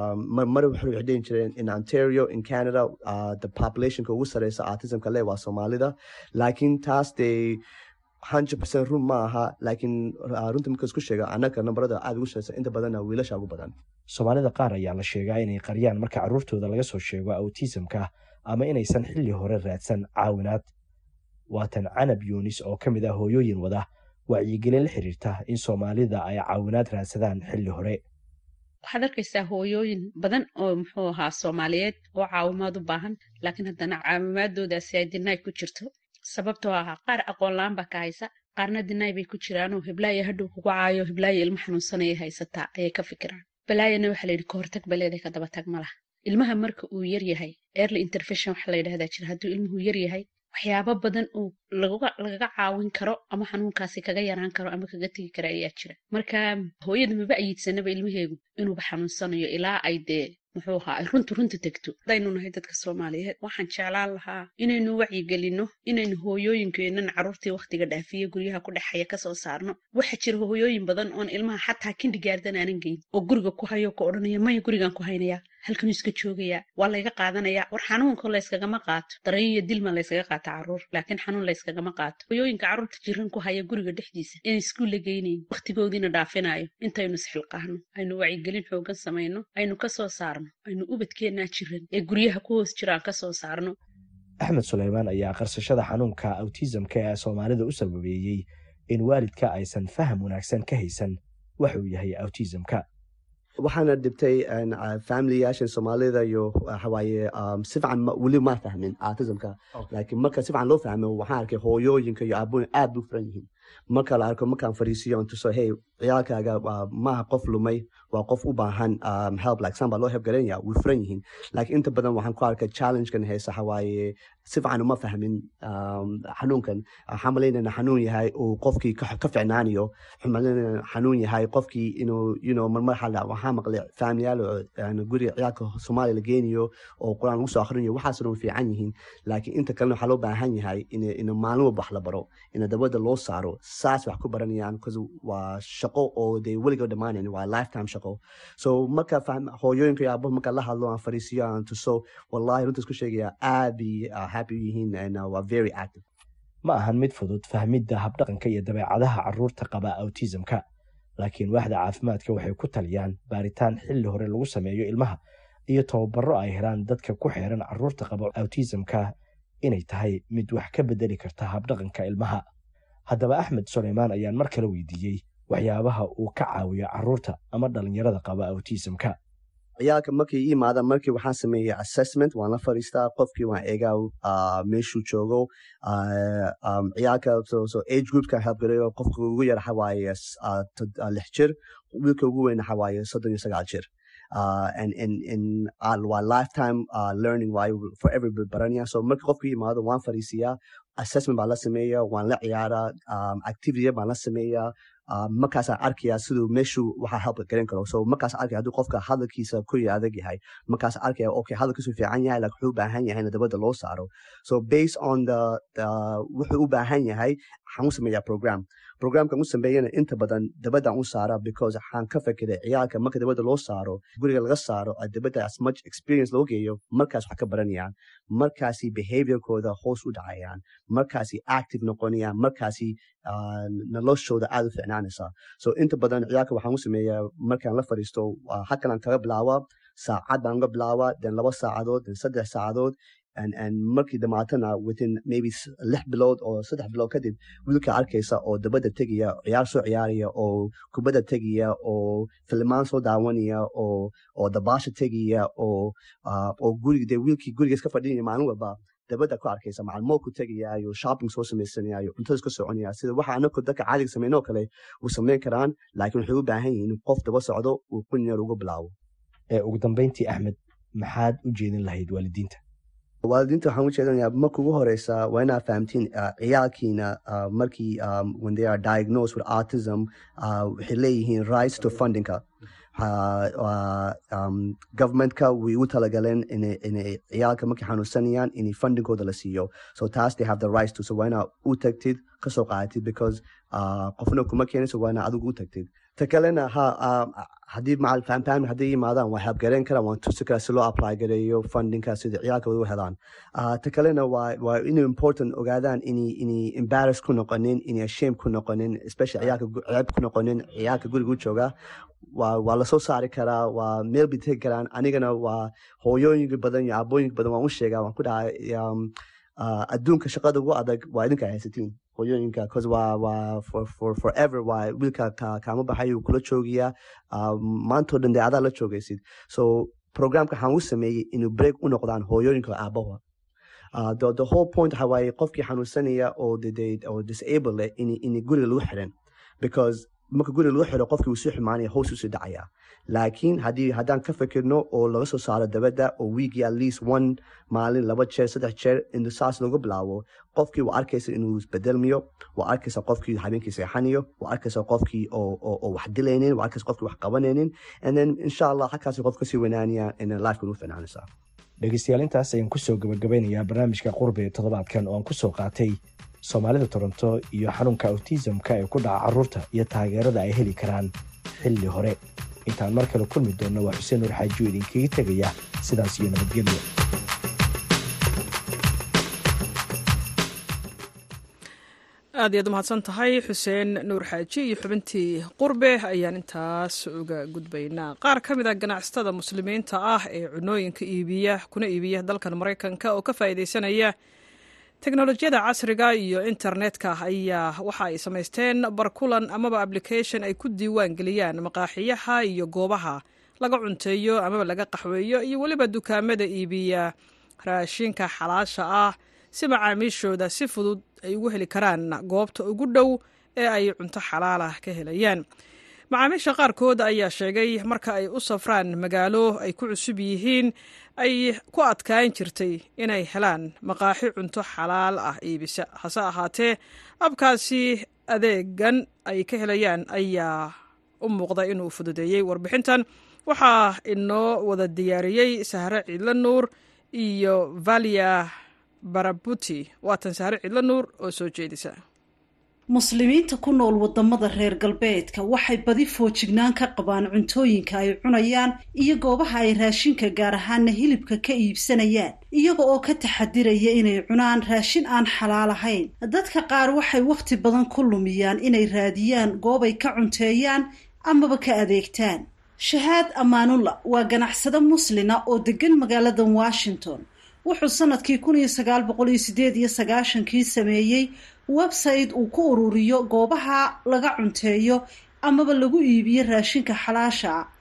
mar waxay dhihin jireen in ontario in canada the populationka ugu sareysa autismka leh waa soomaalida laakiin taas dee hundred percent run ma aha laakiin runta marka isku sheega annaga nambarada aada ugu shaqeysa inta badanna wiilasha ugu badan
soomaalida qaar ayaa la sheegaa inay qariyaan marka carruurtooda laga soo sheego autismka ama inaysan xilli hore raadsan caawinaad waatan canab yuunis oo ka mid ah hooyooyin wada wacyigelin la xiriirta in soomaalida ay caawinaad raadsadaan xilli hore
waxaad arkaysaa hooyooyin badan oo muxuu ahaa soomaaliyeed oo caawimaad u baahan laakiin haddana caawimaadoodaasi ay dinaay ku jirto sababtoo ahaa qaar aqoon la-aan baa ka haysa qaarna dinaay bay ku jiraanoo hiblaayo hadhow kugu caayo hiblaayo ilmo xanuunsanaya haysataa ayay ka fikiraan balaayana waxaa layidhi kahortag baleeday ka dabatag ma laha ilmaha marka uu yar yahay early intervention waxa la yidhahdaa jira hadduu ilmuhu yar yahay waxyaabo badan oo lagaga caawin karo ama xanuunkaasi kaga yaraan karo ama kaga tegi kara ayaa jira marka hooyada maba ayiidsanaba ilmaheegu inuuba xanuunsanayo ilaa ay dee muxuu ahaa ay runtu runta tegto hadaynu nahay dadka soomaaliyeed waxaan jeclaan lahaa inaynu wacyigelinno inaynu hooyooyinkeenan carruurtii wakhtiga dhaafiya guryaha ku dhexaya kasoo saarno waxaa jira hooyooyin badan oon ilmaha xataa kindigaardan aanan geyn oo guriga ku hayo ka odhanaya maya gurigaan ku haynayaa halkanuu iska joogayaa waa layga qaadanayaa war xanuunka layskagama qaato darayo iyo dilma layskaga qaata carruur laakiin xanuun layskagama qaato hooyooyinka carruurta jiran ku haya guriga dhexdiisa inay iskuulla geynayn wakhtigoodiina dhaafinayo intaynu isxilqaahno aynu wacyigelin xoogan samayno aynu kasoo saarno aynu ubadkeennaa jiran ee guryaha ku hoos jiraan ka soo saarno
axmed suleymaan ayaa qarsashada xanuunka autismka ee soomaalida u sababeeyey in waalidka aysan faham wanaagsan ka haysan wax uu yahay autismka
waxaana dhibtay familiyaashan soomaalida iyo waxawaaye si fiican weli ma fahmin autismka laakiin marka si fiican loo fahmo waxaan arkay hooyooyinka iyo aaboyin aad bu furan yihiin marka la arko markaan fariisiyo on tuso hey ciyaalkaaga maaha qof lumay waa qof u baahan help like san baa loo help garanaya way furan yihiin laakiin inta badan waxaan ku arkay challengekan haysa waxawaaye si fiican uma fahmin xanuunkan waxaan malaynayna xanuun yahay uu qofkii ka ficnaanayo waxaan malaynayna xanuun yahay qofkii inuu you know marmar xala waxaa maqlay faamiyaal oo guriga ciyaalka soomaaliya la geenayo oo qur-aan lagu soo akhrinayo waxaasna way fiican yihiin laakiin inta kalena waxaa loo baahan yahay in maalin walba wax la baro in dabada loo saaro saas wax ku baranayaan bcause waa shaqo oo dee weliga dhammaanayn waa lifetime shaqo so marka hooyooyinka iyo aabaha marka la hadlo aan fariisiyo aan tuso wallahi runta isku sheegaya aad bay happy u yihiin and waa very active
ma ahan mid fudud fahmidda habdhaqanka iyo dabeecadaha carruurta qaba autismka laakiin waaxda caafimaadka waxay ku taliyaan baaritaan xilli hore lagu sameeyo ilmaha iyo tababaro ay helaan dadka ku xeeran carruurta qaba autismka inay tahay mid wax ka bedeli karta habdhaqanka ilmaha haddaba axmed suleymaan ayaan mar kale weydiiyey waxyaabaha uu ka caawiyo carruurta ama dhallinyarada qaba autismka
ciyaalka markay ii imaadaan markii waxaan sameeya assessment waan la fadhiistaa qofkii waan eegaa meeshuu joogo ciyaalka so age groupka help gareeyo qofka ugu yar waxa waaye lix jir wiilka ugu weyn waxa waaye soddon iyo sagaal jir uh, and and and uh, waa lifetime uh, learning waayo for everybody baranaya so marka qofka imaado waan fariisiyaa assessment baan la sameeya waan la ciyaaraa um, activity baan la sameeyaa uh, markaasaan arkayaa siduu meeshuu waxaa help garan karo so markaas arkaya hadduu qofka hadalkiisa kuri adag yahay markaas arkaya okay hadalkiisu fiican yahay like wuxuu u baahan yahay in dabada loo saaro so based on the, the wuxuu u baahan yahay waxaan u sameeyaa program programkan u sameeyana inta badan dabadaan u saara because waxaan ka fekeray ciyaalka marka dabada loo saaro guriga laga saaro dabada as much experience loo geeyo markaas wax ka baranayaan markaasi behaviorkooda hoos u dhacayaan markaasi active noqonayaan markaasi noloshooda aad u ficnaanaysa so inta badan ciyaalka waxaan u sameeyaa markaan la fadhiisto halkanaan kaga bilaaba saacad baan uga bilaaba then laba saacadood then saddex saacadood and and markii dhamaatana within maybe lix bilood oo saddex bilood kadib wiilka arkaysa oo dabada tegaya ciyaar soo ciyaaraya oo kubadda tegaya oo filmaan soo daawanaya oo oo dabaasha tegaya oo oo guriga dee wiilkii guriga iska fadhinaya maalin walba dabada ku arkaysa macalmoolku tegayaayo shopping soo samaysanayaayo cuntada iska soconaya sida waxa anaku dadka caadiga sameynoo kale uu samayn karaan laakiin waxay u baahan yihiin in qof daba socdo uu kun yar uga bilaabo
ugu dambeyntii axmed maxaad u jeedin lahayd waalidiinta
waalidiinta waxaan u jeedanayaa marka ugu horeysa waa inaad fahamtiin ciyaalkiina markii when they are diagnosed with autism waxay leeyihiin rights to fundingka governmentka way u talagaleen inay ciyaalka markay xanuunsanayaan inay fundingkooda la siiyo so taas they have the rights to so waa inaad u tagtid kasoo qaadatid because qofna kuma keenayso waa inaad adigu u tagtid ta kalena ha haddii macal fahamfahmi hadday yimaadaan waa habgareyn karaan waan tusi karaa si loo apply gareeyo fundingka sida ciyaalkooda u helaan ta kalena waa waa inay important ogaadaan inay inay embarrass ku noqonin inay shame ku noqonin especially ciyaalka ceeb ku noqonin ciyaalka guriga u jooga waa waa lasoo saari karaa waa meel bay tegi karaan anigana waa hooyooyinka badan iyo aabooyinka badan waan u sheegaa waan ku dhahay adduunka shaqada ugu adag waa idinka haysatiin hooyooyinka cause waa waa for for forever waa wiilka ka kaama baxayo kula joogiyaa maantoo dhan dee adaa la joogaysid so programka waxaan u sameeyey inuu break u noqdaan hooyooyinka aabaha Uh, the, the whole point waxa waaye qofkii xanuunsanaya oo oo disable leh in in guriga lagu xiran because marka guriga lagu xiro qofkii wuu sii xumaanaya hoos usii dhacaya laakiin haddii haddaan ka fikirno oo laga soo saaro dabadda oo weekii at least one maalin laba jeer saddex jeer in saas lagu bilaabo qofkii waa arkaysa inuu isbedelmiyo waa arkaysa qofkii habeenkii seexanayo waa arkaysa qofkii oo wax dilaynin waa arkaysa qofkii wax qabanaynin and then insha allah halkaasi qof kasii wanaanaya in lifeka ugu finaanaysaa
dhegeystayaal intaas ayaan kusoo gabagabeynayaa barnaamijka qurbe toddobaadkan oo aan kusoo qaatay soomaalida toronto iyo xanuunka autismka ee ku dhaca carruurta iyo taageerada ay heli karaan xilli hore intaan mar kale kulmi doonno waa xuseen nur xaajiyo idinkaga tegaya sidaas iyo nabadgelyo
aad iyaad umahadsan tahay xuseen nuur xaaji iyo xubintii qurbe ayaan intaas uga gudbaynaa qaar ka mid a ganacsatada muslimiinta ah ee cunooyinka iibiya kuna iibiya dalkan maraykanka oo ka faa'iidaysanaya teknolojiyada casriga iyo internetka ayaa waxa ay samaysteen barkulan amaba application ay ku diiwaan geliyaan maqaaxiyaha iyo goobaha laga cunteeyo amaba laga qaxweeyo iyo weliba dukaamada iibiya raashinka xalaasha ah si macaamiishooda si fudud ay ugu heli karaan goobta ugu dhow ee ay cunto xalaalah ka helayaan macaamiisha qaarkood ayaa sheegay marka ay u safraan magaalo ay ku cusub yihiin ay ku adkaan jirtay inay helaan maqaaxi cunto xalaal ah iibisa hase ahaatee abkaasi adeegan ay ka helayaan ayaa u muuqda inuu fududeeyey warbixintan waxaa inoo wada diyaariyey sahre ciidla nuur iyo valia barabuti waatan sahre ciidla nuur oo soo jeedisa
muslimiinta ku nool wadamada reer galbeedka waxay badi foojignaan ka qabaan cuntooyinka ay cunayaan iyo goobaha ay raashinka gaar ahaana hilibka ka iibsanayaan iyaga oo ka taxadiraya inay cunaan raashin aan xalaal ahayn dadka qaar waxay wakhti badan ku lumiyaan inay raadiyaan goobay ka cunteeyaan amaba ka adeegtaan shahaad amaanulla waa ganacsado muslina oo degan magaalada washington wuxuu sanadkii kun iyo sagaal boqol iyo sideed iyo sagaashankii sameeyey website uu ku ururiyo goobaha laga cunteeyo amaba lagu iibiyo raashinka xalaasha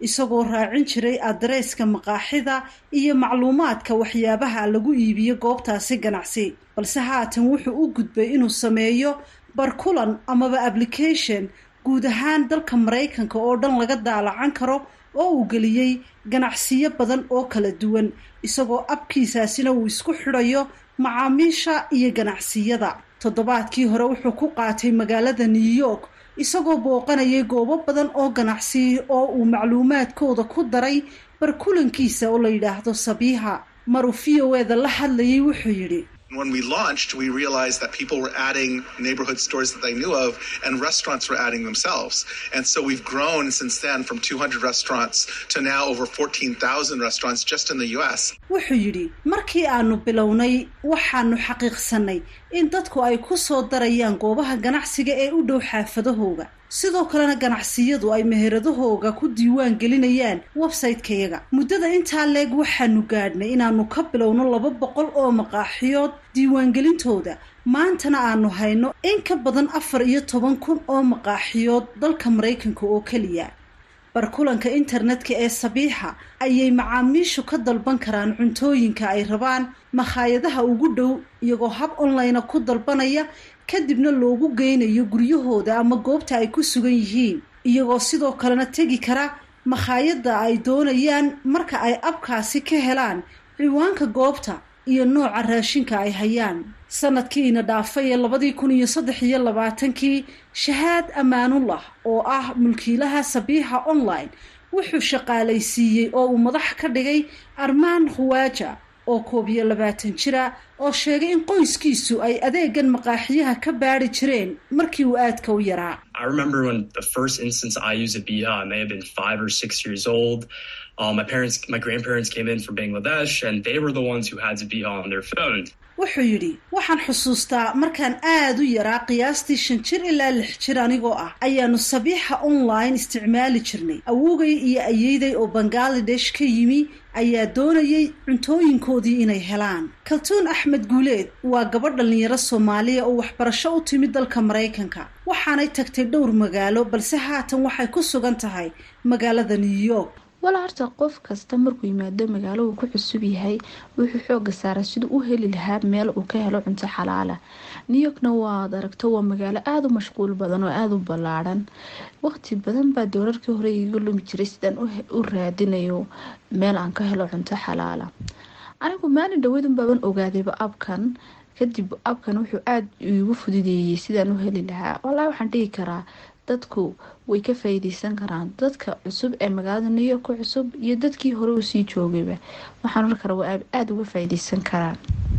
isagoo raacin jiray adreeska maqaaxida iyo macluumaadka waxyaabaha lagu iibiyo goobtaasi ganacsi balse haatan wuxuu u gudbay inuu sameeyo barkulan amaba application guud ahaan dalka maraykanka oo dhan laga daalacan karo oo uu geliyey ganacsiyo badan oo kala duwan isagoo abkiisaasina uu isku xidhayo macaamiisha iyo ganacsiyada toddobaadkii hore wuxuu ku qaatay magaalada new york isagoo booqanayay goobo badan oo ganacsi oo uu macluumaadkooda ku daray barkulankiisa oo la yidhaahdo sabiiha maruu v o eda la hadlayay wuxuu yidhi
When we launched, we realized that people were adding neighborhood stores that they knew of and restaurants were adding themselves. And so we've grown since then from 200 restaurants to now over 14,000 restaurants just in the US.
wuxuu yidhi markii aanu bilownay waxaanu xaqiiqsanay in dadku ay ku soo darayaan goobaha ganacsiga ee u dhow xaafadahooga sidoo kalena ganacsiyadu ay meheradahooga ku diiwaan gelinayaan website-kayaga muddada intaa leeg waxaanu gaadhnay inaanu ka bilowno laba boqol oo maqaaxiyood diiwaangelintooda maantana aanu hayno in ka badan afar iyo toban kun oo maqaaxiyood dalka maraykanka oo keliya barkulanka internetka ee sabiixa ayay macaamiishu ka dalban karaan cuntooyinka ay rabaan makhaayadaha ugu dhow iyagoo hab online ku dalbanaya kadibna loogu geynayo guryahooda ama goobta ay ku sugan yihiin iyagoo sidoo kalena tegi kara makhaayadda ay doonayaan marka ay abkaasi ka helaan ciwaanka goobta iyo nooca raashinka ay hayaan sanadkiina dhaafay ee labadii kun iyo saddex iyo labaatankii shahaad ammaanullah oo ah mulkiilaha sabiixa online wuxuu shaqaalaysiiyey oo uu madax ka dhigay armaan khuwaaja oo koob iyo labaatan jira oo sheegay in qoyskiisu ay adeegan maqaaxiyaha ka baadhi jireen markii uu aadka u yaraa
I remember when the first instance I used a Biha, I may have been five or six years old. Uh, my parents, my grandparents came in from Bangladesh, and they were the ones who had Zabiha on their phone.
wuxuu yidhi waxaan xusuustaa markaan aad u yaraa qiyaastii shan jir ilaa lix jir anigoo ah ayaanu sabiixa online isticmaali jirnay awogay iyo ayeyday oo bangaladesh ka yimi ayaa doonayay cuntooyinkoodii inay helaan kaltuun axmed guuleed waa gabadh dhallinyaro soomaaliya oo waxbarasho u timid dalka maraykanka waxaanay tagtay dhowr magaalo balse haatan waxay ku sugan tahay magaalada new york
walaa horta qof kasta markuu yimaado magaalo uu ku cusub yahay wuxuu xooga saaraa siduu u heli lahaa meel uu ka helo cunto xalaala new yorkna waad aragto waa magaalo aada u mashquul badan oo aada u ballaadhan waqti badan baa doorarkii hore iga lumi jiray sidaan u raadinayo meel aan ka helo cunto xalaala anigu maalin dhaweydun baaban ogaadayba abkan kadib abkan wuxuu aada iigu fududeeyey sidaan u heli lahaa walaa waxaan dhigi karaa dadku way ka faa'iideysan karaan dadka cusub ee magaalada new york ku cusub iyo dadkii hore uu sii joogayba waxaan oran karaa waa aada uga faa'iideysan karaan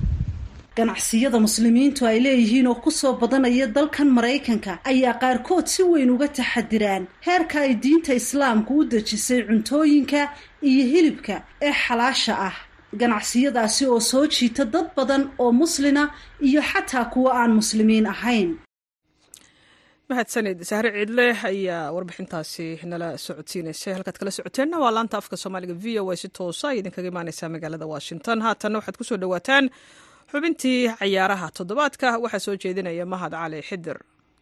ganacsiyada muslimiintu ay leeyihiin oo kusoo badanaya dalkan maraykanka ayaa qaarkood si weyn uga taxadiraan heerka ay diinta islaamku u dejisay cuntooyinka iyo hilibka ee xalaasha ah ganacsiyadaasi oo soo jiita dad badan oo muslina iyo xataa kuwa aan muslimiin ahayn
mahadsanid sahre ciidle ayaa warbixintaasi nala socodsiinaysay halkaad kala socoteenna waa laanta afka soomaaliga v o a si toosa ay idinkaga imaaneysaa magaalada washington haatanna waxaad kusoo dhawaataan xubintii cayaaraha toddobaadka waxaa soo jeedinaya mahad cali xidir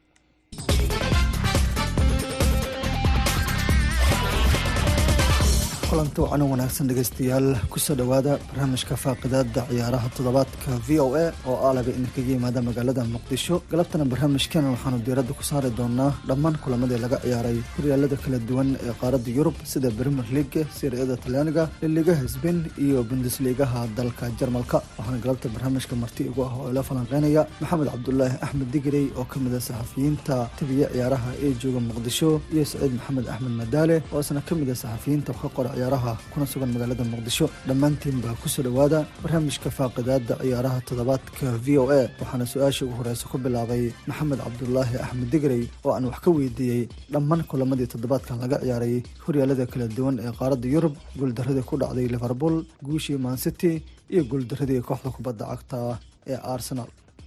kulanti wacan wanaagsan dhegaystayaal kusoo dhowaada barnaamijka faaqidaada ciyaaraha toddobaadka v o a oo aalaba idinkaga yimaada magaalada muqdisho galabtana barnaamijkan waxaanu diiradda ku saari doonaa dhammaan kulamadii laga ciyaaray horyaalada kala duwan ee qaaradda yurub sida premier league siriyada talyaaniga liligaha sbain iyo bundesligaha dalka jarmalka waxaana galabta barnaamijka marti igu ah oo ila falanqeynaya maxamed cabdulaahi axmed digrey oo ka mid a saxafiyiinta tabiya ciyaaraha ee jooga muqdisho iyo saciid maxamed axmed madaale oo isna ka mid a saxafiyiinta wax ka qora ciyaaraha kuna sugan magaalada muqdisho dhammaantiin baa kusoo dhowaada barnaamijka faaqidaada ciyaaraha toddobaadka v o a waxaana su-aasha ugu horeysa ku bilaabay maxamed cabdulaahi axmed digrey oo aan wax ka weydiiyey dhammaan kulamadii toddobaadkan laga ciyaaray horyaalada kala duwan ee qaaradda yurub guuldaradii ku dhacday liverpool guushii mancity iyo guuldaradii kooxda kubadda cagta ee arsenal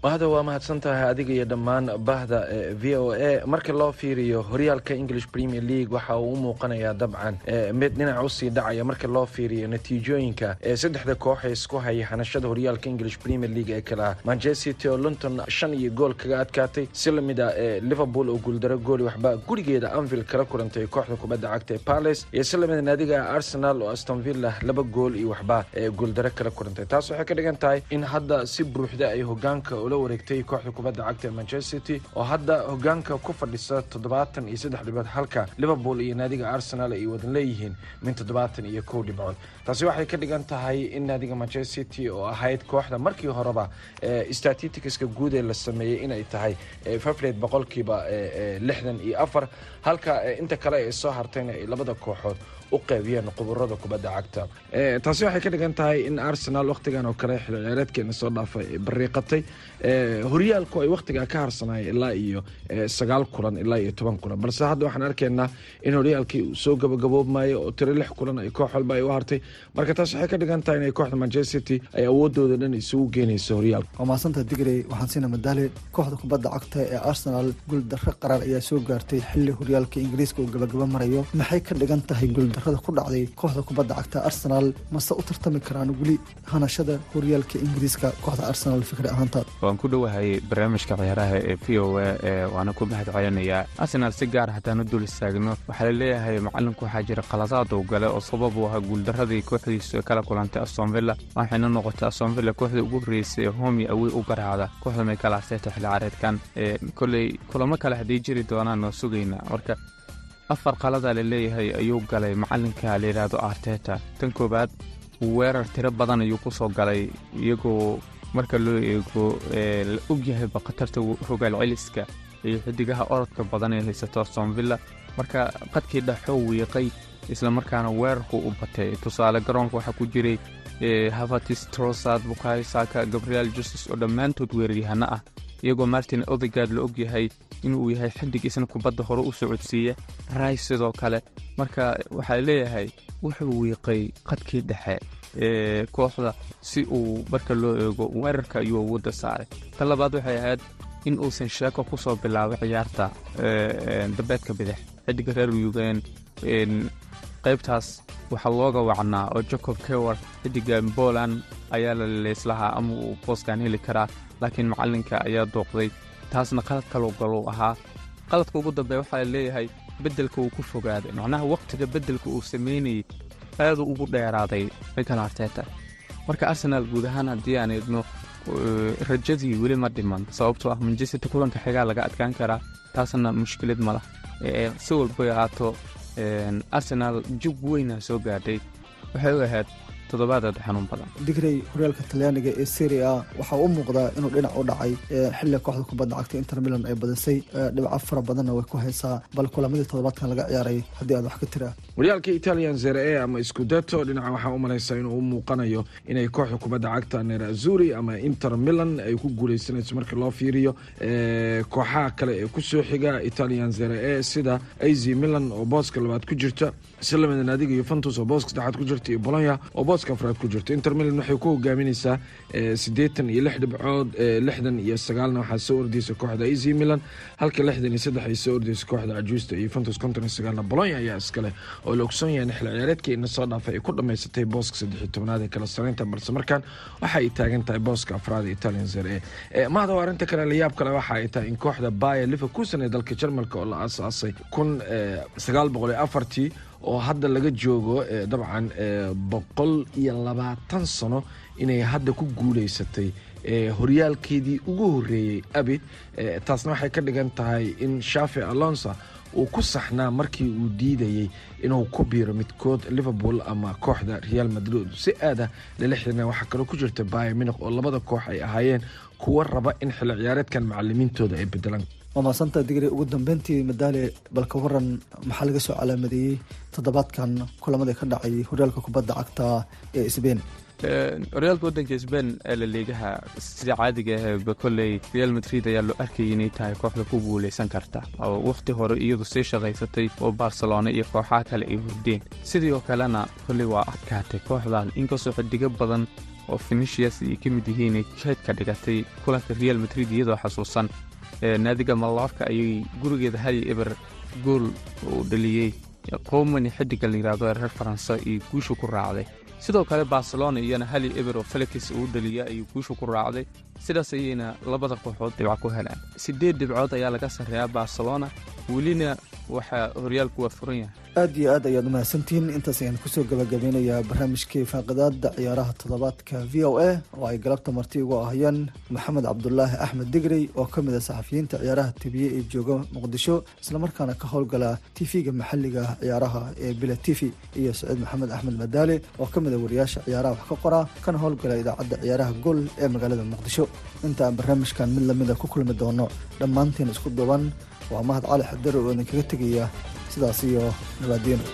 wahda waa mahadsan tahay adiga iyo dhammaan bahda v o a marka loo fiiriyo horyaalka english premier league waxa uu u muuqanayaa dabcan mid dhinac usii dhacaya marka loo fiiriyo natiijooyinka saddexda koox ee isku haya hanashada horyaalka english premier league ee kale ah manchester city oo london shan iyo gool kaga adkaatay si lamid a liverpool oo guuldaro gooli waxba gurigeeda anvil kala kulantay kooxda kubadda cagta ee palace iyo si lamid naadiga arsenal oo aston villa laba gool iyo waxba guuldaro kala kulantay taas waxay ka dhigan tahay in hadda si buuxda ay hogaanka ula wareegtay kooxda kubadda cagta ee manchester city oo hadda hogaanka ku fadhisa toddobaatan iyo saddex dhibood halka liverpool iyo naadiga arsenal ay wadan leeyihiin min toddobaatan iyo kow dhibcood taasi waxay ka dhigan tahay in naadiga manchester city oo ahayd kooxda markii horeba statisticska guud ee la sameeyey inay tahay fafred boqolkiiba lixdan iyo afar halka inta kale ee soo hartayna ay labada kooxood u qaybiyeen quburada kubadda cagta taasi waxay ka dhigan tahay in arsenal wakhtigan oo kale xil ciyaareedkeena soo dhaafay bariiqatay horyaalku ay wakhtigaa ka harsanaya ilaa iyo sagaal kulan ilaa iyo toban kulan balse hadda waxaan arkaynaa in horyaalkii uu soo gabagaboobmayo oo tiro lix kulan ay koox walba ay u hartay marka taas waxay ka dhigan tahay inay kooxda manchester city ay awoodooda dhan isugu geynayso horyaalka
waa mahadsanta digrey waxaan siina madaale kooxda kubadda cagta ee arsenal guuldarro qaraar ayaa soo gaartay xilli horyaalka ingiriiska uu gabagaba marayo maxay ka dhigan tahay guuldarrada ku dhacday kooxda kubadda cagta arsenal mase u tartami karaan weli hanashada horyaalka ingiriiska kooxda arsenal fikri ahaantaad
waan ku dhowahay barnaamijka ciyaaraha ee v o a ee waana ku mahad celinayaa arsenal si gaar haddaan u dul istaagno waxaa laleeyahay macalinku waxaa jira qaladaad uu gale oo sabab u ahaa guuldaradii kooxdiisu kala kulantay astonvilla waxayna noqotay astonvilla kooxda ugu horreysay ee homi awey u garaacda kooxda michael arteta xilli caareedkan koley kulamo kale hadday jiri doonaan oo sugayna marka afar qalada la leeyahay ayuu galay macalinka layidhaahdo arteta tan koowaad weerar tiro badan ayuu ku soo galay iyagoo marka loo eego la ogyahayba khatarta rogaal celiska iyo xidigaha orodka badan ee haysato astonvilla marka qadkii dhaxoo wiiqay islamarkaana weerarku u batay tusaale garoonka waxaa ku jiray havatis trosad bukari saka gabriel justus oo dhammaantood weeraryahano ah iyagoo martin odegard la ogyahay inuu yahay xidig isna kubadda hore u socodsiiya rais sidoo kale marka waxaa leeyahay wuxuu wiiqay qadkii dhexe ee kooxda si uu marka loo eego weerarka ayuu awoodda saaray ta labaad waxay ahayd in uusan sheeko ku soo bilaabay ciyaarta dambeedka bidix xidiga reer yugen qaybtaas waxaa looga wacnaa oo jacob kewar xidiga poland ayaa la leyslahaa ama uu booskan heli karaa laakiin macalinka ayaa dooqday taasna qalad kaloo galou ahaa qaladka ugu dambeeya waxaa la leeyahay beddelka uu ku fogaaday macnaha wakhtiga beddelka uu samaynayay aaduu ugu dheeraaday michael arteta marka arsenaal guud ahaan haddii aan eegno rajadii weli ma dhiman sababtoo ah manchester kulanka xigaa laga adkaan karaa taasna mushkilad ma lah si walbay ahaato arsenaal jug weyna soo gaadhay waxay u ahayd toddobaadaad xanuun badan
digrey horyaalka talyaaniga ee serie a waxaa u muuqdaa inuu dhinac u dhacay xilli kooxda kubadda cagta inter milan ay badisay dhibco fara badanna way ku haysaa bal kulamadii toddobaadkan laga ciyaaray haddii aad wax ka tiraa
horyaalka italian zere e ama iskudato dhinaca waxaa u malaysaa inuu u muuqanayo inay kooxda kubadda cagta nerazuri ama inter milan ay ku guuleysanayso marka loo fiiriyo kooxaha kale ee kusoo xiga italian zere e sida az milan oo booska labaad ku jirta si lamida naadiga yuventus oo booska saddexaad ku jirta iyo bolonya oo booska afraad ku jirta inter milan waxay ku hogaaminaysaa siddeetan iyo lix dhibcood lixdan iyo sagaalna waxaa soo ordeysa kooxda az milan halka lixdan iyo saddex ay soo ordeysa kooxda cajuusta iyo yuventus konton iyo sagaalna bolonya ayaa iskale oo la ogsoon yahay in xil ciyaareedkii ina soo dhaafay ay ku dhammaysatay booska saddex iyo tobnaad ee kala saraynta balse markaan waxa ay taagan tahay booska afraad ee italian zere e mahada arrinta kale la yaab kale waxa ay tahay in kooxda baya liverkusen ee dalka jarmalka oo la aasaasay kun sagaal boqol iyo afartii oo hadda laga joogo dabcan boqol iyo labaatan sano inay hadda ku guuleysatay horyaalkeedii ugu horeeyey abid taasna waxay ka dhigan tahay in shafi alonsa uu ku saxnaa markii uu diidayey inuu ku biiro midkood liverpool ama kooxda real madrid si aada lala xirina waxaa kaloo ku jirta baya minuk oo labada koox ay ahaayeen kuwa raba in xilli ciyaareedkan macalimiintooda ay bedelaan
waa mahadsanta digri ugu dambeyntii madaale balka waran maxaa laga soo calaamadeeyey toddobaadkan kulamada ka dhacay horyaalka kubadda cagta ee sbain
horyaalka waddanka sbain ee la liigaha sida caadiga ahba kolley real madrid ayaa loo arkayay inay tahay kooxda ku guuleysan karta oo wakhti hore iyadu sii shaqaysatay oo barcelona iyo kooxaha kale ay hurdeen sidoo kalena kolley waa adkaatay kooxdan inkastoo xidigo badan oo finishiyas ay ka mid yihiin ay jeedka dhigatay kulanka real madrid iyadoo xasuusan naadiga malorka ayay gurigeeda hali eber gool uu dhaliyey qowmani xidiga la yidhahdo ee reer faranse iyo guusha ku raacday sidoo kale barcelona iyana hali eber oo felix uu dhaliya ayuu guusha ku raacday sidaas ayayna labada kooxood dhibco ku helaan siddeed dhibcood ayaa laga sarreeyaa barcelona welina waxaa horyaalku waa furan yahay
aad iyo aad ayaad umahadsantihiin intaas ayaan kusoo gabagabeynayaa barnaamijkii faaqidaada ciyaaraha toddobaadka v o a oo ay galabta marti ugu ahayeen maxamed cabdulaahi axmed digrey oo ka mid a saxafiyiinta ciyaaraha tibiye ee jooga muqdisho islamarkaana ka howlgala tv-ga maxaliga ciyaaraha ee bila t v iyo saciid maxamed axmed madaale oo ka mid a wariyaasha ciyaaraha wax ka qora kana howlgala idaacadda ciyaaraha gool ee magaalada muqdisho inta aan barnaamijkan mid lamida ku kulmi doono dhammaantiin isku duban waa mahad cali xadare oo idinkaga tegaya sidaas iyo nabaadiino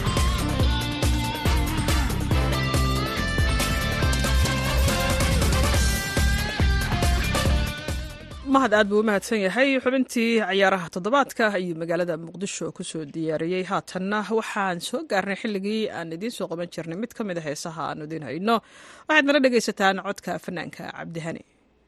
mahad aad buu u mahadsan yahay xubintii ciyaaraha toddobaadka ayuu magaalada muqdisho kusoo diyaariyey haatanna waxaan soo gaarnay xilligii aan idiin soo qaban jirnay mid ka mid a heesaha aanu idiin hayno waxaad nala dhegaysataan codka fanaanka cabdihani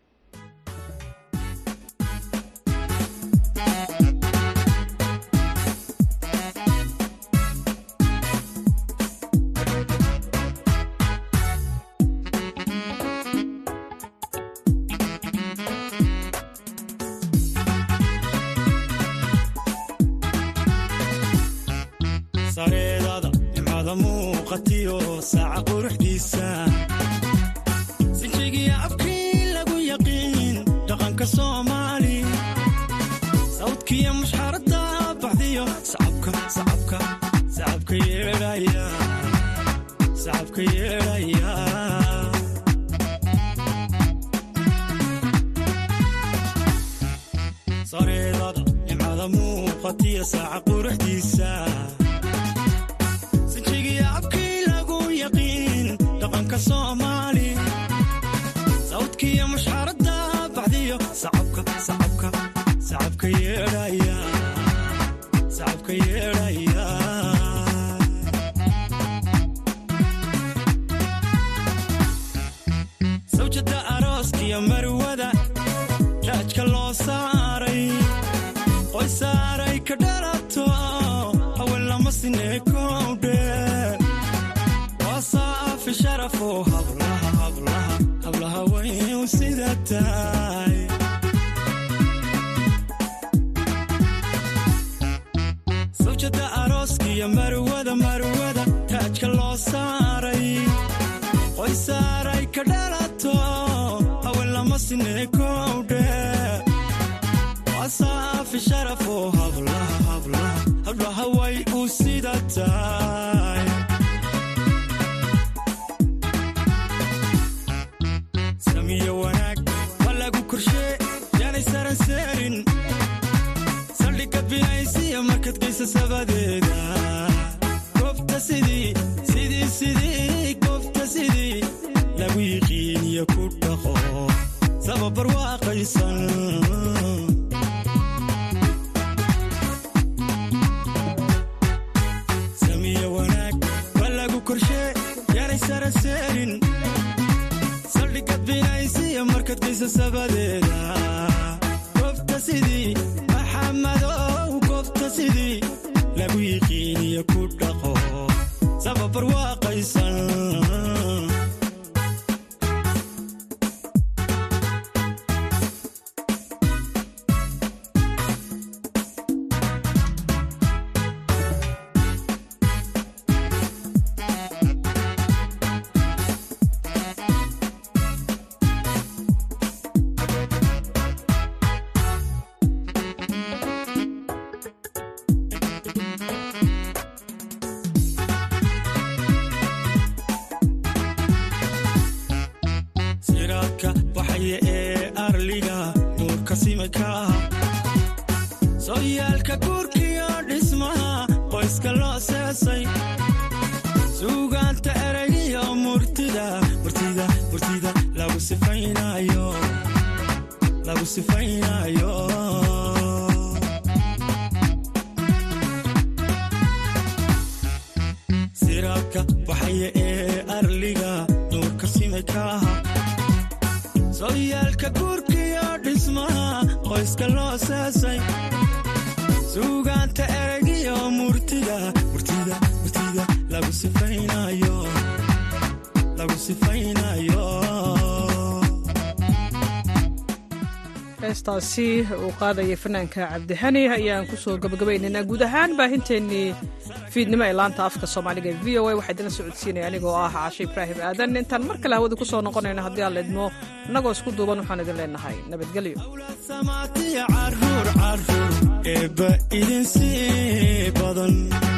sareedada nimcada muuqatiyo saaca quruxdiisa sinjigiya abkii lagu yaqiin dhaqanka soomaali sawdkiya mushxarada baxdiyo sacabka sacabka sacabka yeedhaya sacabka yeedhaya sareedada nimcada muuqatiyo saaca quruxdiisa sinjigiya abkii lagu yaqiin dhaqanka soomaali sawdkiya mushxarada baxdiyo sacabka sacabka sacabka yeedhaya sacabka yeedhaya sawjada arooskiyo marwada raajka loo saaray qoy saaray ka dhalato haween lama sineekowdhe waa saafi sharafo hablaha hablaha hablaha wayn sida tahay sawjada arooskiyo marwada marwada taajka loo saaray qoy saaray ka dhalato haween lama sineekowdhe waa saafi sharafo hablaha hablaha hablaha way u sida tahay samiyo wanaag waa lagu korshee yaanay saran seerin saldhigga binaysiya markad geysa sabadeeda goobta sidii sidii sidii goobta sidii lagu yiqiiniyo ku dhaqo sababar waaqaysan samiyo wanaag waa lagu korshee yaanay saran seerin saldhigga binaysiya markad geysa sabadeeda goobta sidii maxamadow goobta sidii lagu yiqiiniyo ku dhaqo sababar waaqaysan siraadka baxaya ee arliga nuurka simika ah sooyaalka guurkiyo dhismaha qoyska loo seesay suugaanta eraygiyo murtida sifaynayo siraadka baxaya ee arliga nuurka simay ka aha sooyaalka guurkiyo dhismaha qoyska loo seesay suugaanta eragiyo murtida murtida murtida lagu sifaynayo lagu sifaynayo
heestaasi uu qaadayay fanaanka cabdihani ayaan kusoo gabagabaynaynaa guud ahaan baahinteennii fiidnimo ee laanta afka soomaaliga ee v o a waxaa idinla socodsiinaya anigoo ah caashe ibraahim aadan intaan mar kale hawada ku soo noqonayno haddii aan leedmo innagoo isku duuban waxaan idin leenahay nabadgelyo
samaatiya caruur caruur eebba idin sii badan